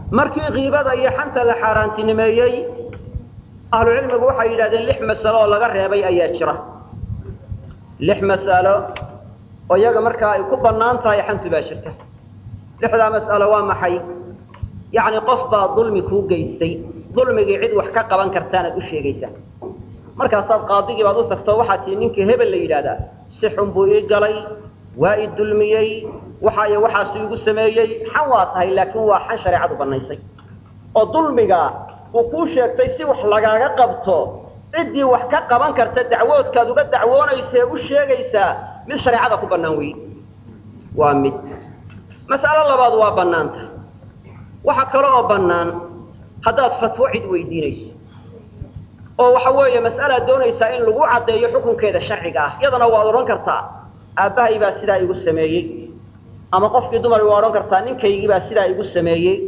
markii kiibada iyo xanta la xaaraantinimeeyey ahlucilmigu waxay yidhahdeen lix masalo oo laga reebay ayaa jira lix mas'alo oo iyaga markaa ay ku bannaan tahay xantu baa jirta lixdaa mas'alo waa maxay yacni qof baa dulmi kuu geystay dulmigii cid wax ka qaban kartaanaad u sheegaysaa markaasaad qaadigii baad u tagto waxaad tihi ninkii hebel la yidhaahdaa si xun buu ii galay waa i dulmiyey waxa iyo waxaasu igu sameeyey xan waa tahay laakiin waa xan shareecadu bannaysay oo dulmiga uu kuu sheegtay si wax lagaaga qabto ciddii wax ka qaban karta dacwoodkaad uga dacwoonaysa ee u sheegaysaa mid shareecada ku bannaan weeye waa mid mas'alo labaad waa bannaanta waxa kale oo bannaan haddaad fatwo cid weydiinayso oo waxa weeye mas'alaad doonaysaa in lagu caddeeyo xukunkeeda sharciga ah iyadana waad odhan kartaa aabbahay baa sidaa igu sameeyey ama qofkii dumar waa odhan kartaa ninkaygii baa sidaa igu sameeyey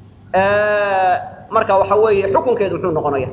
marka waxa weeye xukunkeedu muxuu noqonaya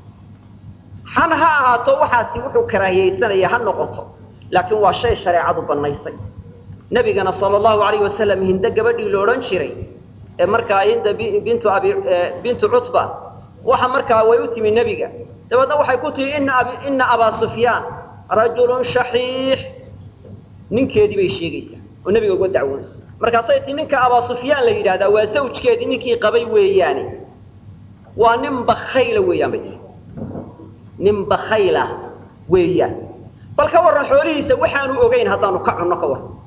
xan ha ahaato waxaasi wuxuu karaahiyaysanaya ha noqoto laakiin waa shay shareecadu bannaysay nebigana sala allahu alayh wasalam hinde gabadhii la odhan jiray ee markaa hinda bintu abi bintu cutba waxa markaa way u timi nebiga dabeedna waxay ku tihi ina ab ina abaa sufyaan rajulun shaxiix ninkeedii bay sheegaysaa oo nebiga uga dacwoonaysa markaasay tii ninka abaa sufyaan la yidhahdaa waa zawjkeedii ninkii qabay weeyaane waa nin bakayla weeyaan bay tii nin bakayla weeyaan bal ka warran xoolihiisa waxaanu ogeyn haddaanu ka cunno ka warran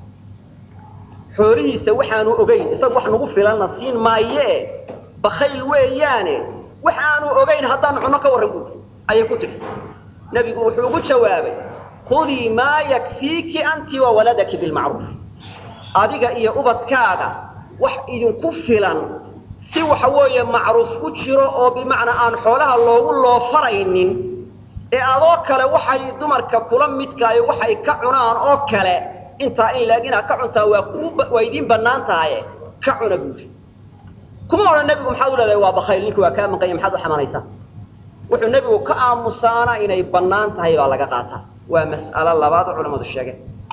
xoolihiisa waxaanu ogeyn isaga wax nagu filanna siin maayee bakayl weeyaane wax aanu ogeyn haddaanu cunno ka warran buui ayay ku tidhi nebigu wuxuu ugu jawaabay khudii maa yakfiiki anti wa waladaki bilmacruuf adiga iyo ubadkaaga wax idinku filan si waxa weeye macruuf ku jiro oo bimacnaa aan xoolaha loogu loofaraynin ee adoo kale waxay dumarka kula midkaayo waxay ka cunaan oo kale intaa in laeg inaad ka cuntaa waa ku waa idiin bannaan tahaye ka cuna buuri kuma odhan nebigu maxaad u leedahay waa bakayl ninki waa kaa maqanya maxaad u xamanaysaa wuxuu nebigu ka aamusaana inay bannaan tahay baa laga qaataa waa mas'alo labaad oo culammadu sheegeen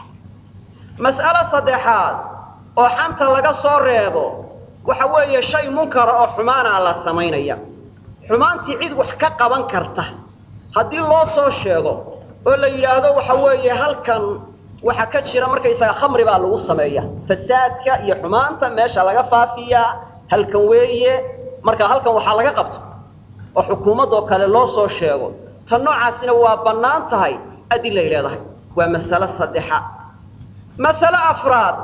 mas'alo saddexaad oo xanta laga soo reebo waxa weeye shay munkara oo xumaana la samaynaya xumaantii cid wax ka qaban karta haddii loo soo sheego oo la yidhaahdo waxa weeye halkan waxa ka jira markaysaga khamri baa lagu sameeya fasaadka iyo xumaanta meesha laga faafiyaa halkan weeye marka halkan waxaa laga qabto oo xukuumadoo kale loo soo sheego tan noocaasina waa bannaan tahay adilay leedahay waa masalo saddexa masale afraad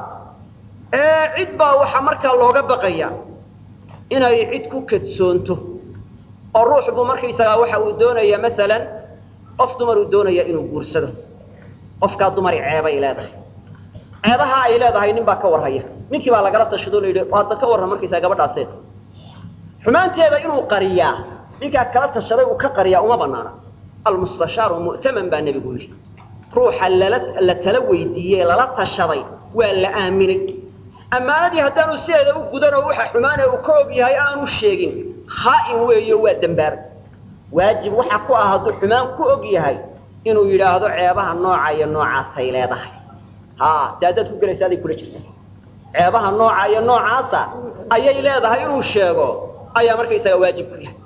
ee cid baa waxaa markaa looga baqaya inay cid ku kadsoonto oo ruux buu markaysagaa waxa uu doonaya masalan qof dumar uu doonaya inuu guursado qofkaa dumari ceebay leedahay ceebaha ay leedahay nin baa ka warhaya ninkii baa lagala tashado la yidhi hadda ka warran markaysaga gabadhaaseed xumaanteeda inuu qariyaa ninkaa kala tashaday uu ka qariyaa uma banaana almustashaaru mu'taman baa nebigu yidhi ruuxa lala la tala weydiiyey lala tashaday waa la aaminay ammaanadii haddaanu sideeda u gudan oo waxa xumaane uu ka og yahay aanu sheegin khaa'in weeyo waa dembaabay waajib waxa ku ah hadduu xumaan ku og yahay inuu yidhaahdo ceebaha nooca iyo noocaasay leedahay ha dee haddaad ku gelaysa aday kula jirta ceebaha nooca iyo noocaasa ayay leedahay inuu sheego ayaa markaysaga waajib ku yahay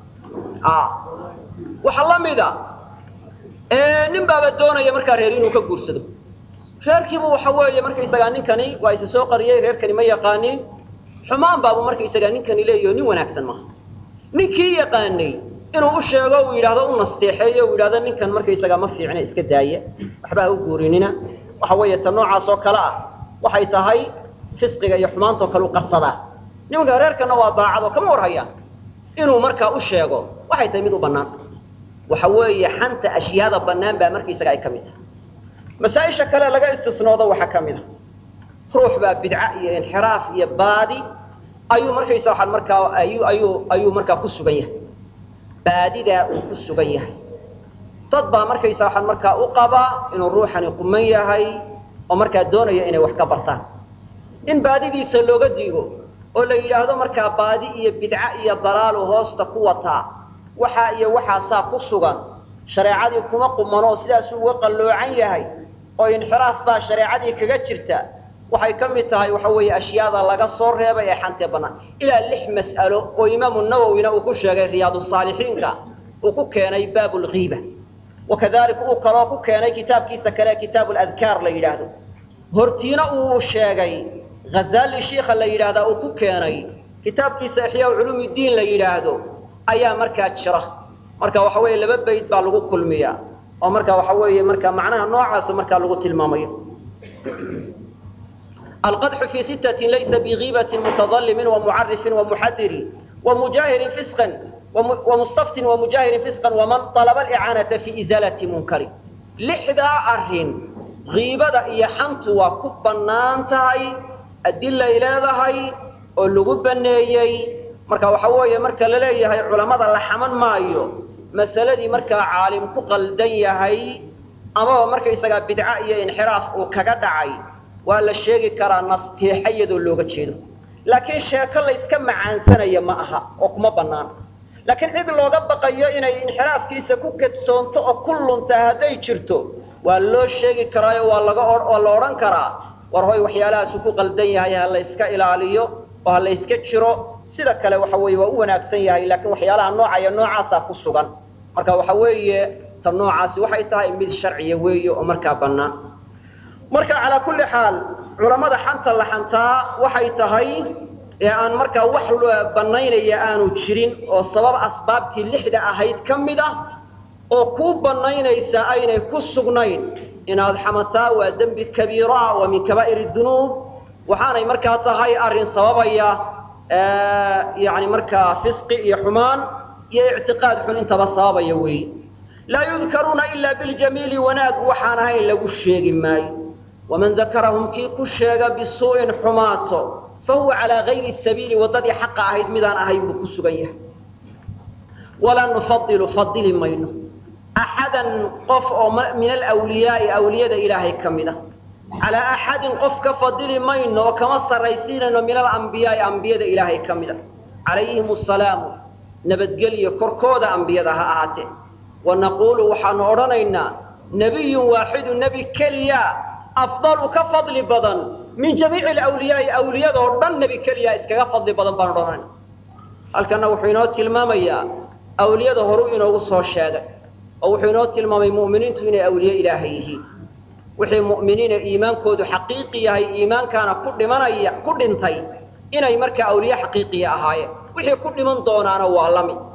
waxaa la mida nin baaba doonaya markaa reer inuu ka guursado reerkiibu waxa weeye markaysagaa ninkani waa isa soo qariyey reerkani ma yaqaanin xumaan baabu markaysagaa ninkani leeyaho nin wanaagsan maaha ninkii yaqaanay inuu u sheego uu yidhaahdo u nasteexeeyo uu yidhahdo ninkan markaysagaa ma fiicna iska daaya waxba ha u guurinina waxa weeye ta noocaas oo kale ah waxay tahay fisqiga iyo xumaantao kale u qarsadaa nimanka reerkana waa daacado kama warhayaan inuu markaa u sheego waxay tahay mid u bannaan waxa weeye xanta ashyaada bannaan baa markaysaga ay ka mid tahay masaa-isha kale laga istisnoodo waxaa ka mid a ruux baa bidca iyo inxiraaf iyo baadi ayuu markaysa waxaan markaa ayuu ayuu ayuu markaa ku sugan yahay baadidaa uu ku sugan yahay dad baa markaysa waxaan markaa u qabaa inuu ruuxani quman yahay oo markaa doonaya inay wax ka bartaan in baadidiisa looga diigo oo la yidhaahdo markaa baadi iyo bidca iyo dalaalu hoosta ku wataa waxaa iyo waxaasaa ku sugan shareecadii kuma qumanoo sidaasuu uga qalloocan yahay oo inxiraaf baa shareecadii kaga jirta waxay ka mid tahay waxa weeye ashyaada laga soo reebay ee xantee bannaan ilaa lix mas'alo oo imaamu nawowina uu ku sheegay riyaadusaalixiinka uu ku keenay baabu lghiiba wakadalika uu kaloo ku keenay kitaabkiisa kale kitaabu ladkaar la yidhaahdo hortiina uu sheegay ghazali shiikha la yidhaahdaa uu ku keenay kitaabkiisa ixyaa culuum diin la yidhaahdo ayaa markaa jira marka waxa weeye laba bayd baa lagu kulmiya oo marka waxa weeye marka macnaha noocaasa markaa lagu tilmaamayo alqadxu fi sittatin laysa bigiibatin mutadalimin wamucarifin wamuxadirin wamujahirin fisqan wamustaftin wamujahirin fisqan waman alaba alicaanata fi izaalati munkari lixdaa arrin kiibada iyo xantu waa ku bannaan tahay adilay leedahay oo lagu baneeyey marka waxa weeye marka la leeyahay culammada la xaman maayo masaladii markaa caalim ku qaldan yahay amaba markaysagaa bidca iyo inxiraaf uu kaga dhacay waa la sheegi karaa nasteexa iyadoo looga jeedo laakiin sheeko layska macaansanaya ma aha oo kuma bannaan laakiin cid looga baqayo inay inxiraafkiisa ku kadsoonto oo ku luntaa hadday jirto waa loo sheegi karaayo waa laga waa la odhan karaa war hoy waxyaalahaasuu ku qaldan yahay ha la yska ilaaliyo oo ha la yska jiro sida kale waxa weeye waa u wanaagsan yahay laakiin waxyaalaha noocaya noocaasaa ku sugan marka waxa weeye ta noocaasi waxay tahay mid sharciya weeye oo markaa bannaan marka calaa kulli xaal culammada xanta la xantaa waxay tahay ee aan markaa wax bannaynaya aanu jirin oo sabab asbaabtii lixda ahayd ka mid ah oo kuu bannaynaysa aynay ku sugnayn inaad xamataa waa dembi kabiira waa min kabaa'ir dunuub waxaanay markaa tahay arrin sababaya yani markaa fisqi iyo xumaan iyo ictiqaad xun intaba sababaya weeye laa yudkaruuna ilaa biljamiili wanaag waxaan ahayn lagu sheegi maayo waman dakarahum kii ku sheega bisuu'in xumaato fahuwa calaa gayri sabiili waddadii xaqa ahayd midaan ahayn buu ku sugan yahay walaa nufadilu fadili mayno axadan qof oo min alwliyaai awliyada ilaahay ka mid a calaa axadin qof ka fadili mayno oo kama sarraysiinayno min alambiyaai ambiyada ilaahay ka mid a calayhim asalaamu nabadgelyo korkooda ambiyada ha ahaatee wa naquulu waxaanu odhanaynaa nebiyun waaxidu nebi keliya afdalu ka fadli badan min jamiici alawliyaai awliyada oo dhan nebi keliya iskaga fadli badan baan odhanayna halkanna wuxuu inoo tilmaamayaa awliyada horuu inoogu soo sheegay oo wuxuu inoo tilmaamay mu'miniintu inay awliye ilaahay yihiin wixii mu'miniina iimaankoodu xaqiiqi yahay iimaankaana ku dhimanaya ku dhintay inay markaa awliye xaqiiqiya ahaayeen wixii ku dhiman doonaana waa la mid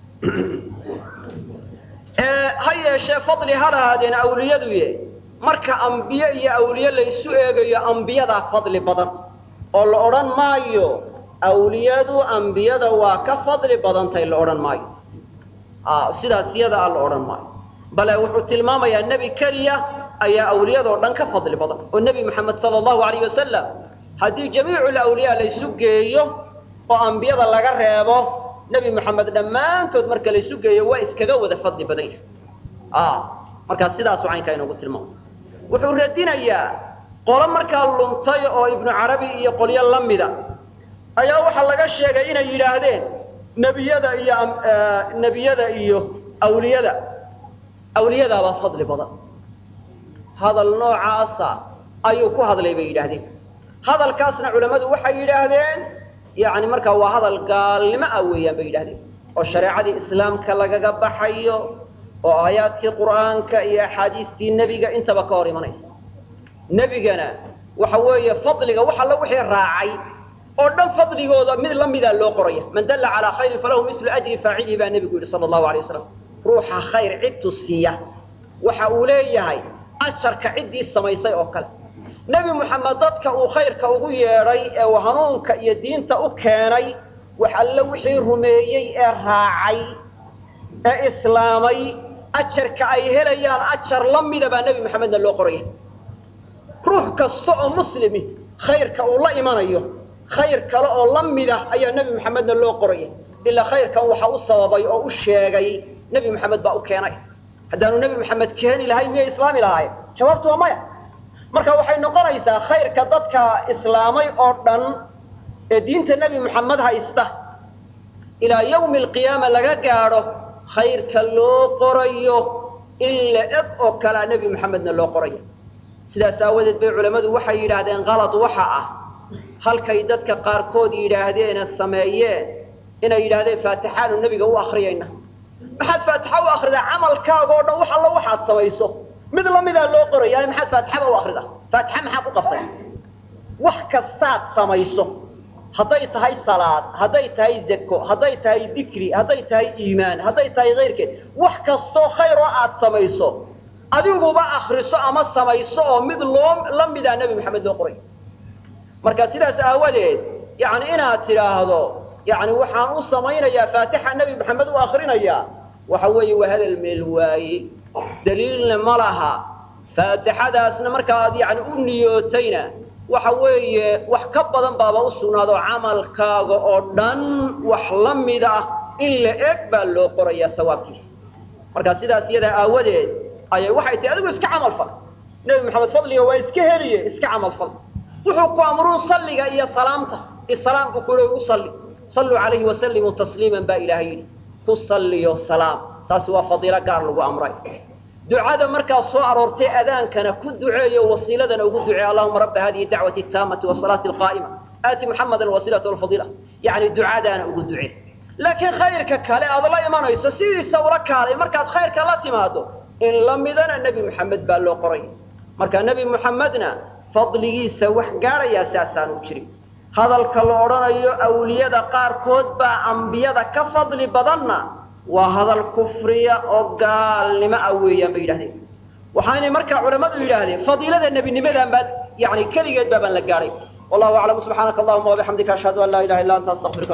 ha yeeshee fadli ha lahaadeen awliyaduye marka ambiye iyo awliye laysu eegayo ambiyadaa fadli badan oo la odhan maayo awliyadu ambiyada waa ka fadli badantay la odhan maayo sidaas iyada a la odhan maayo bale wuxuu tilmaamayaa nebi keliya ayaa awliyadoo dhan ka fadli badan oo nebi moxamed sala allahu alayh wasalam haddii jamiicu lawliyaa laysu geeyo oo ambiyada laga reebo nebi moxamed dhammaantood marka laysu geeyo waa iskaga wada fadli badan yahay markaa sidaasu caynkaa inoogu tilmaamay wuxuu radinayaa qolo markaa luntay oo ibnu carabi iyo qolyo la mida ayaa waxaa laga sheegay inay yidhaahdeen nebiyada iyo nebiyada iyo awliyada awliyadaabaa fadli badan hadal noocaasa ayuu ku hadlay bay yidhaahdeen hadalkaasna culammadu waxay yidhaahdeen yani markaa waa hadal gaalnimo ah weeyaan bay yidhahdeen oo shareecadii islaamka lagaga baxayo oo aayaadkii qur'aanka iyo axaadiistii nebiga intaba ka hor imanaysa nebigana waxa weeye fadliga wax alla wixii raacay oo dhan fadligooda mid la midaa loo qoraya man dalla calaa khayrin falahu mislu ajri faacilihi baa nebigu yidhi sala allahu alay wasalam ruuxa khayr cidtu siiya waxa uu leeyahay asharka ciddii samaysay oo kale nebi moxamed dadka uu khayrka ugu yeedhay ee uu hanuunka iyo diinta u keenay wax alle wixii rumeeyey ee raacay ee islaamay ajarka ay helayaan ajar la mida baa nebi moxamedna loo qoraya ruux kasta oo muslimi khayrka uu la imanayo khayr kale oo la mid ah ayaa nebi moxamedna loo qoraya ilaa khayrkan waxa u sababay oo u sheegay nebi moxamed baa u keenay haddaanu nebi moxamed keeni lahayn miyay islaami lahaayeen jawaabtu waa maya marka waxay noqonaysaa khayrka dadka islaamay oo dhan ee diinta nebi moxamed haysta ilaa yawmi alqiyaama laga gaadho khayrka loo qorayo in la eg oo kalea nebi moxamedna loo qoraya sidaas aawadeed bay culammadu waxay yidhaahdeen kalad waxa ah halkay dadka qaarkood yidhaahdeene sameeyeen inay yidhahdeen faatixaanu nebiga u akriyayna maxaad faatixa u akridaa camalkaaga o dhan wax allo waxaad samayso mid lamidaa loo qoraya maxaad faatixaba u akrida faatixa maxaa ku qabtay wax kastaad samayso hadday tahay salaad hadday tahay zako hadday tahay dikri hadday tahay iimaan hadday tahay kayrkeed wax kastoo khayr oo aad samayso adiguba akriso ama samayso oo mid loo la midaa nebi maxamed loo qoray marka sidaas aawadeed yani inaad tidhaahdo yani waxaan u samaynayaa faatixa nebi maxamed u akrinayaa waxa weeye waa hadal meel waaye daliilna ma laha faatixadaasna markaa aad yani u niyootayna waxa weeye wax ka badan baaba u sugnaado camalkaaga oo dhan wax la mid ah in la eg baa loo qorayaa sawaabkiisa marka sidaas iyadaa aawadeed ayay waxay tahi adigu iska camal fal nebi maxamed fadliga waa iska heliye iska camal fal wuxuu ku amruu salliga iyo salaamta isalaamku kule u salli salluu calayhi wasallimuu tasliiman baa ilaahay yidhi ku salliyo salaam taasi waa fadiilo gaar lagu amray ducada markaa soo aroortay adaankana ku duceeyo wasiiladana ugu duceey allahuma rabba hadihi dacwati taamati wasalaati alqaa'ima aati muxamadan wasilata alfadiila yani ducadaana ugu ducee laakiin khayrka kale aad la imanayso sidiisa ula kaalay markaad khayrka la timaado in la midana nebi moxamed baa loo qoray marka nebi moxamedna fadligiisa wax gaadhayaa saasaan u jirin hadalka la odhanayo awliyada qaarkood baa ambiyada ka fadli badanna waa hadal kufriya oo gaalnimo ah weeyaan bay yidhahdeen waxaanay markaa culammadu yidhaahdeen fadiilada nebinimadan baa yani keligeed baabaan la gaadhay wallahu aclam subxaanaka allahuma wabixamdika ashhadu an laa ilaha illa anta astaqfiruka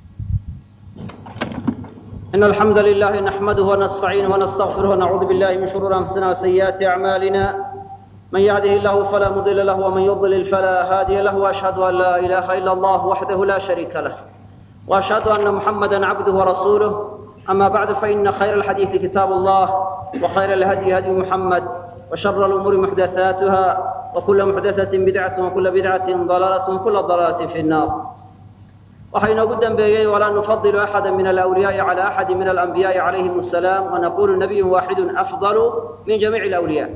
إن الحمد لله نحمده ونستعينه ونستغفره ونعوذ بالله من شرور أنفسنا وسيئات أعمالنا من يهده الله فلا مضل له ومن يضلل فلا هادي له وأشهد أن لا إله إلا الله وحده لا شريك له وأشهد أن محمدا عبده ورسوله أما بعد فإن خير الحديث كتاب الله وخير الهدي هدي محمد وشر الأمور محدثاتها وكل محدثة بدعة وكل بدعة ضلالة وكل ضلالة في النار waxay inoogu dambeeyey walaa nufadilu axada min alawliyaai cala axadi min alanbiyaai calayhim asalaam wanaqulu nabiyun waaxidun afdalu min jamiici alawliyaa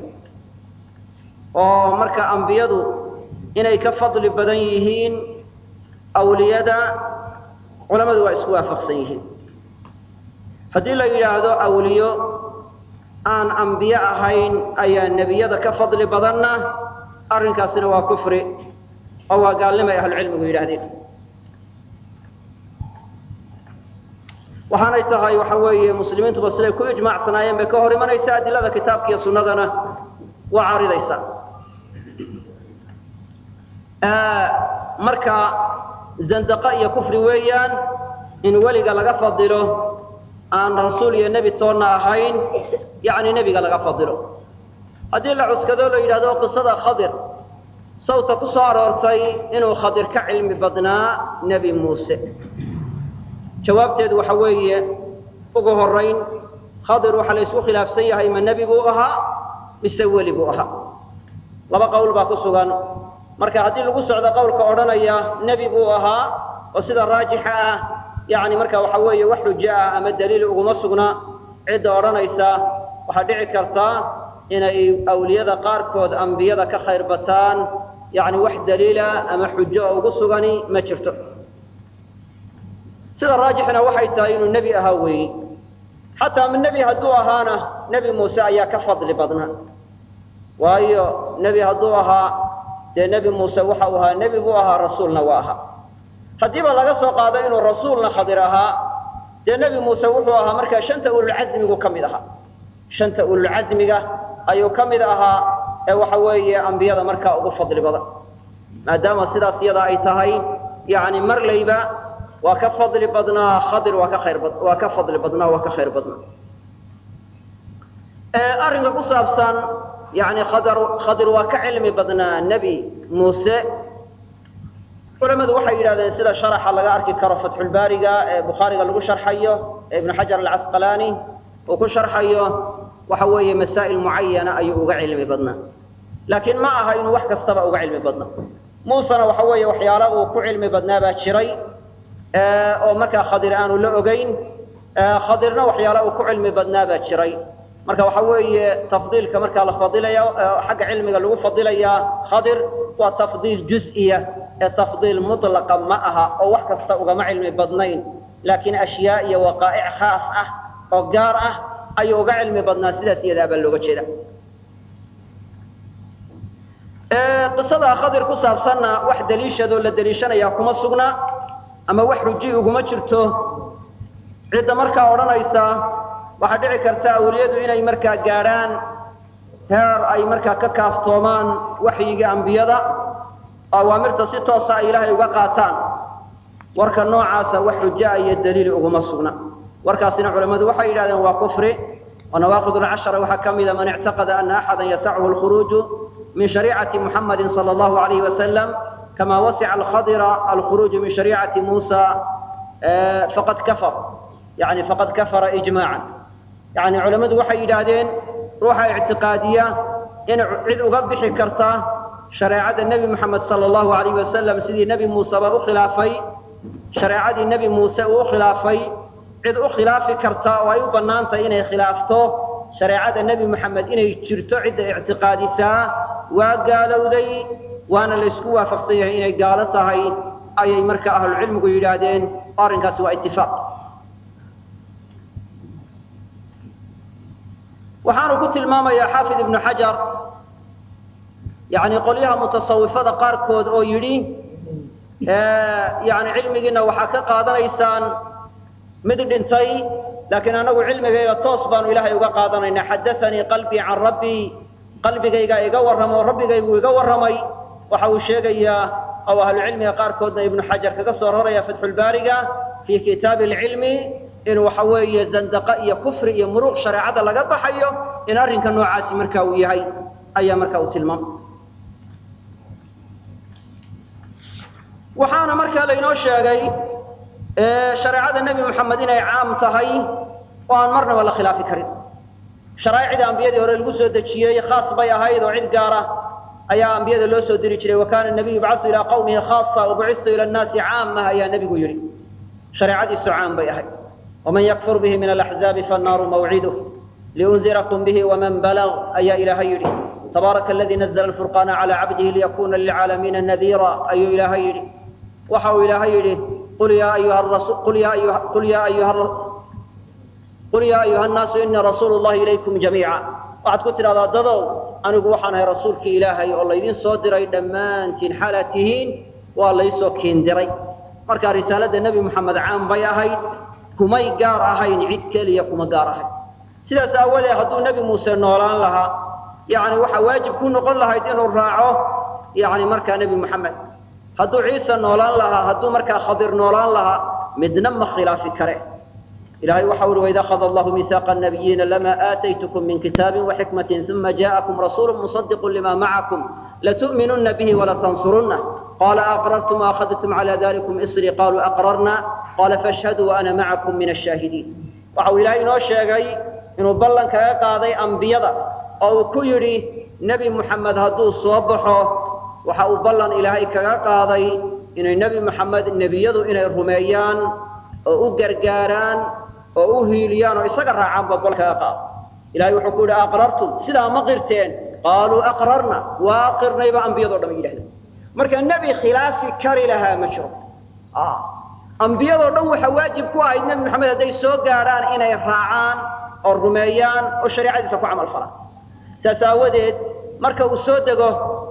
oo marka ambiyadu inay ka fadli badan yihiin awliyada culamadu waa isku waafaqsan yihiin haddii la yidhaahdo awliyo aan ambiye ahayn ayaa nebiyada ka fadli badanna arrinkaasina waa kufri oo waa gaalnimay ahlucilmigu yidhahdeen waxaanay tahay waxa weeye muslimiintuba siday ku ijmaacsanaayeen bay ka hor imanaysa adilada kitaabka iyo sunnadana waa caaridaysa marka zandaqa iyo kufri weeyaan in weliga laga fadilo aan rasuul iyo nebi toonna ahayn yacni nebiga laga fadilo haddii la cuskado la yidhahdo qisada khadir sawta ku soo aroortay inuu khadir ka cilmi badnaa nebi muuse jawaabteedu waxa weeye ugu horayn khadir waxaa la isku khilaafsan yahay ma nebi buu ahaa mise weli buu ahaa laba qowl baa ku sugan marka haddii lagu socdo qowlka odhanaya nebi buu ahaa oo sida raajixa ah yani marka waxa weeye wax xujo ah ama daliil uguma sugna cidda odhanaysa waxaa dhici karta inay awliyada qaarkood ambiyada ka khayr bataan yani wax daliila ama xujo oo ugu sugani ma jirto sida raajixna waxay tahay inuu nebi ahaa weeye xataa ma nebi hadduu ahaana nebi muuse ayaa ka fadli badnaa waayo nebi hadduu ahaa dee nebi muuse waxa uu ahaa nebi buu ahaa rasuulna waa ahaa haddiiba laga soo qaado inuu rasuulna khadir ahaa dee nebi muuse wuxuu ahaa markaa shanta ululcasmigu ka mid ahaa shanta ululcasmiga ayuu ka mid ahaa ee waxa weeye ambiyada markaa ugu fadli badan maadaama sidaas iyada ay tahay yani marlayba waa ka fadli badnaa khadir waa ka khayr bad waa ka fadli badnaa waa ka khayr badnaa arrinka ku saabsan yani khadar khadir waa ka cilmi badnaa nebi muuse culamadu waxay yidhahdeen sida sharaxa laga arki karo fatxulbaariga ee bukhaariga lagu sharxayo ee ibnu xajar alcasqalaani uu ku sharxayo waxa weeye masaa'il mucayana ayuu uga cilmi badnaa laakiin ma aha inuu wax kastaba uga cilmi badnaa muusena waxa weeye waxyaala uu ku cilmi badnaa baa jiray oo markaa khadir aanu la ogeyn khadirna waxyaala uu ku cilmi badnaa baa jiray marka waxa weeye tafdiilka markaa la fadilaya xagga cilmiga lagu fadilayaa khadir waa tafdiil juz-iya ee tafdiil mutlaqa ma aha oo wax kasta ugama cilmi badnayn laakiin ashyaa iyo waqaa'ic khaas ah oo gaar ah ayuu uga cilmi badnaa sidaas iyadaa baa looga jeeda qisada khadir ku saabsanna wax daliishadoo la daliishanaya kuma sugna ama wax ruji uguma jirto cidda markaa odhanaysa waxaa dhici karta awliyadu inay markaa gaadhaan heer ay markaa ka kaaftoomaan waxyiga ambiyada oo awaamirta si toosa ay ilaahay uga qaataan warka noocaasa wax xuja iyo daliil uguma sugna warkaasina culammadu waxay yidhahdeen waa kufri oo nawaaqid alcashara waxaa ka mida man ictaqada ana axada yasachu alkhuruuju min shariicati muxamadi sala allahu alayhi wasalam kama wasica alkhadira alkhuruuju min shariicati muusa faqad kafar yani faqad kafara ijmaacan yani culammadu waxay yidhaahdeen ruuxa ictiqaadiya in cid uga bixi karta shareecada nebi moxamed sala allahu alayhi wasalam sidii nebi muuseba u khilaafay shareecadii nebi muuse uu u khilaafay cid u khilaafi karta oo ay u bannaan tahay inay khilaafto shareecada nebi moxamed inay jirto cidda ictiqaadisaa waa gaalowday waana laysku waafaqsan yahay inay gaalo tahay ayay marka ahlucilmigu yidhaahdeen arrinkaasi waa itifaaq waxaanu ku tilmaamayaa xaafid ibnu xajar yani qolyaha mutasawifada qaarkood oo yidhi yani cilmigiina waxaa ka qaadanaysaan mid dhintay laakiin anagu cilmigayga toos baanu ilaahay uga qaadanaynaa xadaanii qalbii can rabbii qalbigayga iga warramo rabbigaygu iga warramay waxa uu sheegayaa oo ahlucilmiga qaarkoodna ibnu xajar kaga soo raraya fatxulbaariga fii kitaabi alcilmi in waxa weeye zandaqa iyo kufri iyo muruuq shareecada laga baxayo in arrinka noocaasi marka uu yahay ayaa marka uu tilmaamay waxaana markaa laynoo sheegay shareecada nebi moxamed inay caam tahay oo aan marnaba la khilaafi karin sharaa'icda ambiyadii hore lagu soo dejiyey khaas bay ahayd oo cid gaara ayaa ambiyada loo soo diri jiray wa kaana nabiyu yubcatu ilaa qawmihi khaasa wabucitu ila nnaasi caamah ayaa nebigu yidhi shareecadiisu caam bay ahayd waman yakfur bihi min alaxzaabi fannaaru mawciduh liunzirakum bihi waman balag ayaa ilaahay yidhi tabaaraka aladii nazla alfurqaana calaa cabdihi liyakuna lilcaalamiina nadiira ayuu ilaahay yidhi waxa uu ilaahay yidhi qul yaa ayuha rasul qul yaa ayuha qul yaa ayuha qul yaa ayuha nnaasu inii rasuulu llahi ilaykum jamiica waxaad ku tidhahdaa dadow anigu waxaan ahay rasuulkii ilaahay oo laydin soo diray dhammaantiin xaalaad tihiin waa laysoo kiindiray marka risaalada nebi moxamed caam bay ahayd kumay gaar ahayn cid keliya kuma gaar ahayn sidaas aawadeed hadduu nebi muuse noolaan lahaa yani waxaa waajib ku noqon lahayd inuu raaco yani markaa nebi moxamed hadduu ciise noolaan lahaa hadduu markaa khadir noolaan lahaa midna ma khilaafi kare ilahay waxa uhi waid akhada allahu miihaaqa nabiyiina lama aataytukum min kitaabin waxikmatin uma ja'akum rasuulu musadiqu lima macakum latu'minuna bihi walatansurunah qala aqrartum waakhadtum cala dalikum isrii qaluu aqrarna qala fashhaduu waana macakum min ashaahidiin waxa uu ilaahay inoo sheegay inuu ballan kaga qaaday ambiyada oo uu ku yidhi nebi moxamed hadduu soo baxo waxa uu ballan ilaahay kaga qaaday inay nebi moxamed nebiyadu inay rumeeyaan oo u gargaaraan oo u hiiliyaan oo isaga raacaanba ballan kaga qaado ilahay wuxuu ku yidhi aqrartum sidaa ma qirteen qaaluu aqrarna waa qirnayba ambiyado dhan yidhahdeen marka nebi khilaafi kari lahaa ma jiro ambiyadoo dhan waxaa waajib ku ahayd nebi moxamed hadday soo gaadhaan inay raacaan oo rumeeyaan oo shareecadiisa ku camal falaan saas aawadeed marka uu soo dego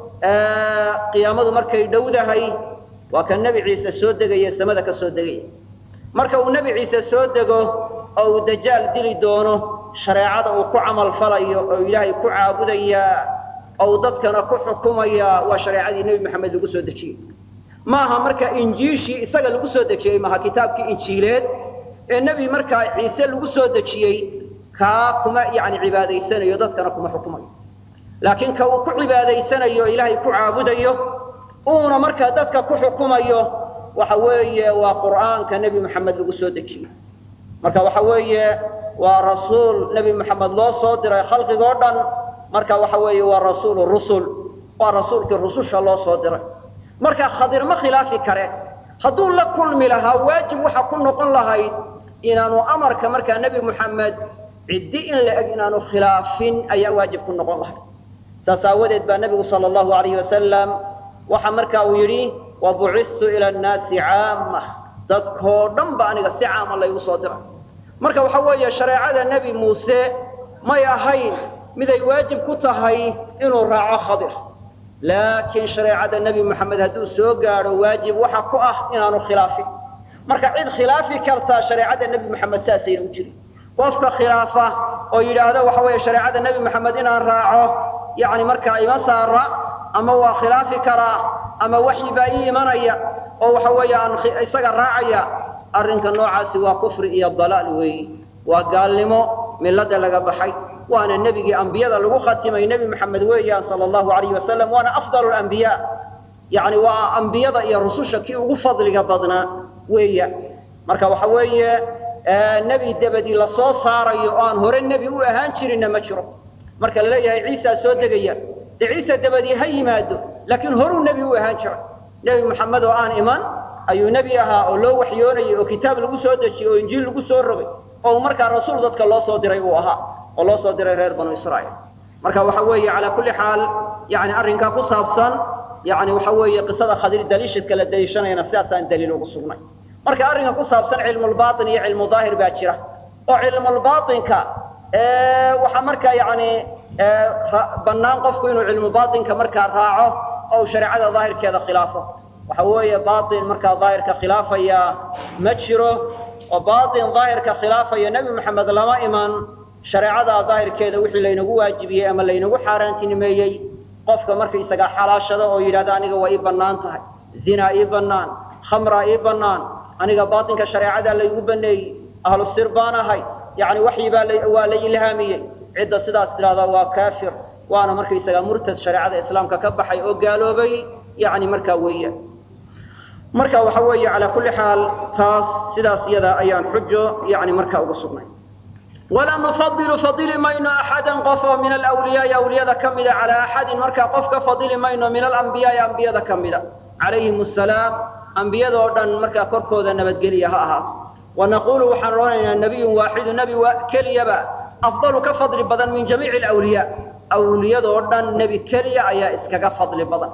qiyaamadu markay dhowdahay waa ka nebi ciise soo degaya samada ka soo degaya marka uu nebi ciise soo dego oo uu dajaal dili doono shareecada uu ku camal falayo oo ilaahay ku caabudayaa oo uu dadkana ku xukumayaa waa shareecadii nebi maxamed lagu soo dejiyey maaha marka injiishii isaga lagu soo dejiyey maaha kitaabkii injiileed ee nebi markaa ciise lagu soo dejiyey kaa kuma yani cibaadaysanayo dadkana kuma xukumayo laakiin ka uu ku cibaadaysanayo ilaahay ku caabudayo uuna markaa dadka ku xukumayo waxa weeye waa qur'aanka nebi moxamed lagu soo dejiyey marka waxa weeye waa rasuul nebi moxamed loo soo diray khalqigoo dhan marka waxa weeye waa rasuulu rusul waa rasuulkii rususha loo soo diray marka khadir ma khilaafi kare hadduu la kulmi lahaa waajib waxa ku noqon lahayd inaanu amarka markaa nebi moxamed ciddi in la eg inaanu khilaafin ayaa waajib ku noqon lahay saas aawadeed baa nebigu sala allahu alayhi wasalam waxa marka uu yidhi wabucistu ila annaasi caama dadkoo dhan ba aniga si caama laygu soo diray marka waxa weeye shareecada nebi muuse may ahayn miday waajib ku tahay inuu raaco khadir laakiin shareecada nebi moxamed hadduu soo gaadho waajib waxa ku ah inaanu khilaafin marka cid khilaafi kartaa shareecada nebi moxamed saasayna u jirin qofka khilaafa oo yidhaahda waxa weeye shareecada nebi moxamed inaan raaco yacni markaa ima saara ama waa khilaafi karaa ama waxyi baa ii imanaya oo waxa weeye aan isaga raacaya arrinka noocaasi waa kufri iyo dalaal weeyi waa gaalnimo milada laga baxay waana nebigii ambiyada lagu khatimay nebi moxamed weeyaan sala allahu alayhi wasalam waana afdalu lambiyaa yacni waa ambiyada iyo rususha kii ugu fadliga badnaa weeya marka waxa weeye nebi dabadii lasoo saarayo oo aan hore nebi u ahaan jirinna ma jiro marka la leeyahay ciisaa soo degaya dee ciise dabadii ha yimaado laakiin horuu nebi u ahaan jiray nebi moxamed oo aan iman ayuu nebi ahaa oo loo waxyoonayay oo kitaab lagu soo dejiyey oo injiil lagu soo rogay oo markaa rasuul dadka loo soo diray uu ahaa oo loo soo diray reer banu israa'iil marka waxa weeye calaa kulli xaal yani arrinkaa ku saabsan yani waxa weeye qisada khadir daliishadka la daliishanayana sidaasaan daliil ugu sugnay marka arrinka ku saabsan cilmulbaatin iyo cilmu daahir baa jira oo cilmulbaatinka waxaa markaa yani bannaan qofku inuu cilmu baatinka markaa raaco oo uu shareecada daahirkeeda khilaafo waxa weeye baatin markaa daahirka khilaafaya ma jiro oo baatin daahirka khilaafaya nebi moxamed lama iman shareecada daahirkeeda wixii laynagu waajibiyey ama laynagu xaaraantinimeeyey qofka markaisagaa xalaashada oo yidhahda aniga waa ii bannaan tahay zinaa ii bannaan khamraa ii bannaan aniga baatinka shareecadaa laygu baneeyey ahlu sir baan ahay yacni waxyi baa waa la ilhaamiyey cidda sidaas tidhahdaa waa kaafir waana markaysagaa murtad shareecada islaamka ka baxay oo gaaloobay yani markaa weeyaan marka waxa weeye calaa kulli xaal taas sidaas iyada ayaan xujo yani markaa ugu sugnay walaa nufadilu fadili mayno axadan qof oo min alawliyaai awliyada ka mida calaa axadin markaa qof ka fadili mayno min alambiyaai ambiyada ka mida calayhim asalaam ambiyada oo dhan markaa korkooda nabadgeliya ha ahaato wanaqulu waxaan odhanaynaa nabiyun waaxidu nebi keliyaba afdalu ka fadli badan min jamiici alawliyaa awliyadoo dhan nebi keliya ayaa iskaga fadli badan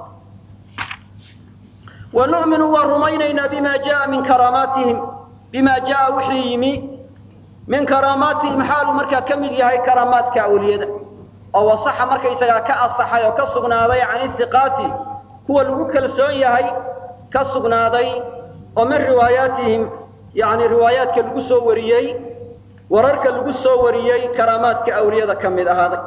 wa nu'minu waan rumaynaynaa bima jaa min karaamaatihim bima jaa wixii yimi min karaamaatihim xaaluu markaa ka mid yahay karaamaadka awliyada oo wasaxa markaysagaa ka asaxay oo ka sugnaaday can isiqaati kuwa lagu kalsoon yahay ka sugnaaday oo min riwaayaatihim yani riwaayaadka lagu soo wariyey wararka lagu soo wariyey karaamaadka awliyada ka mid ahaaday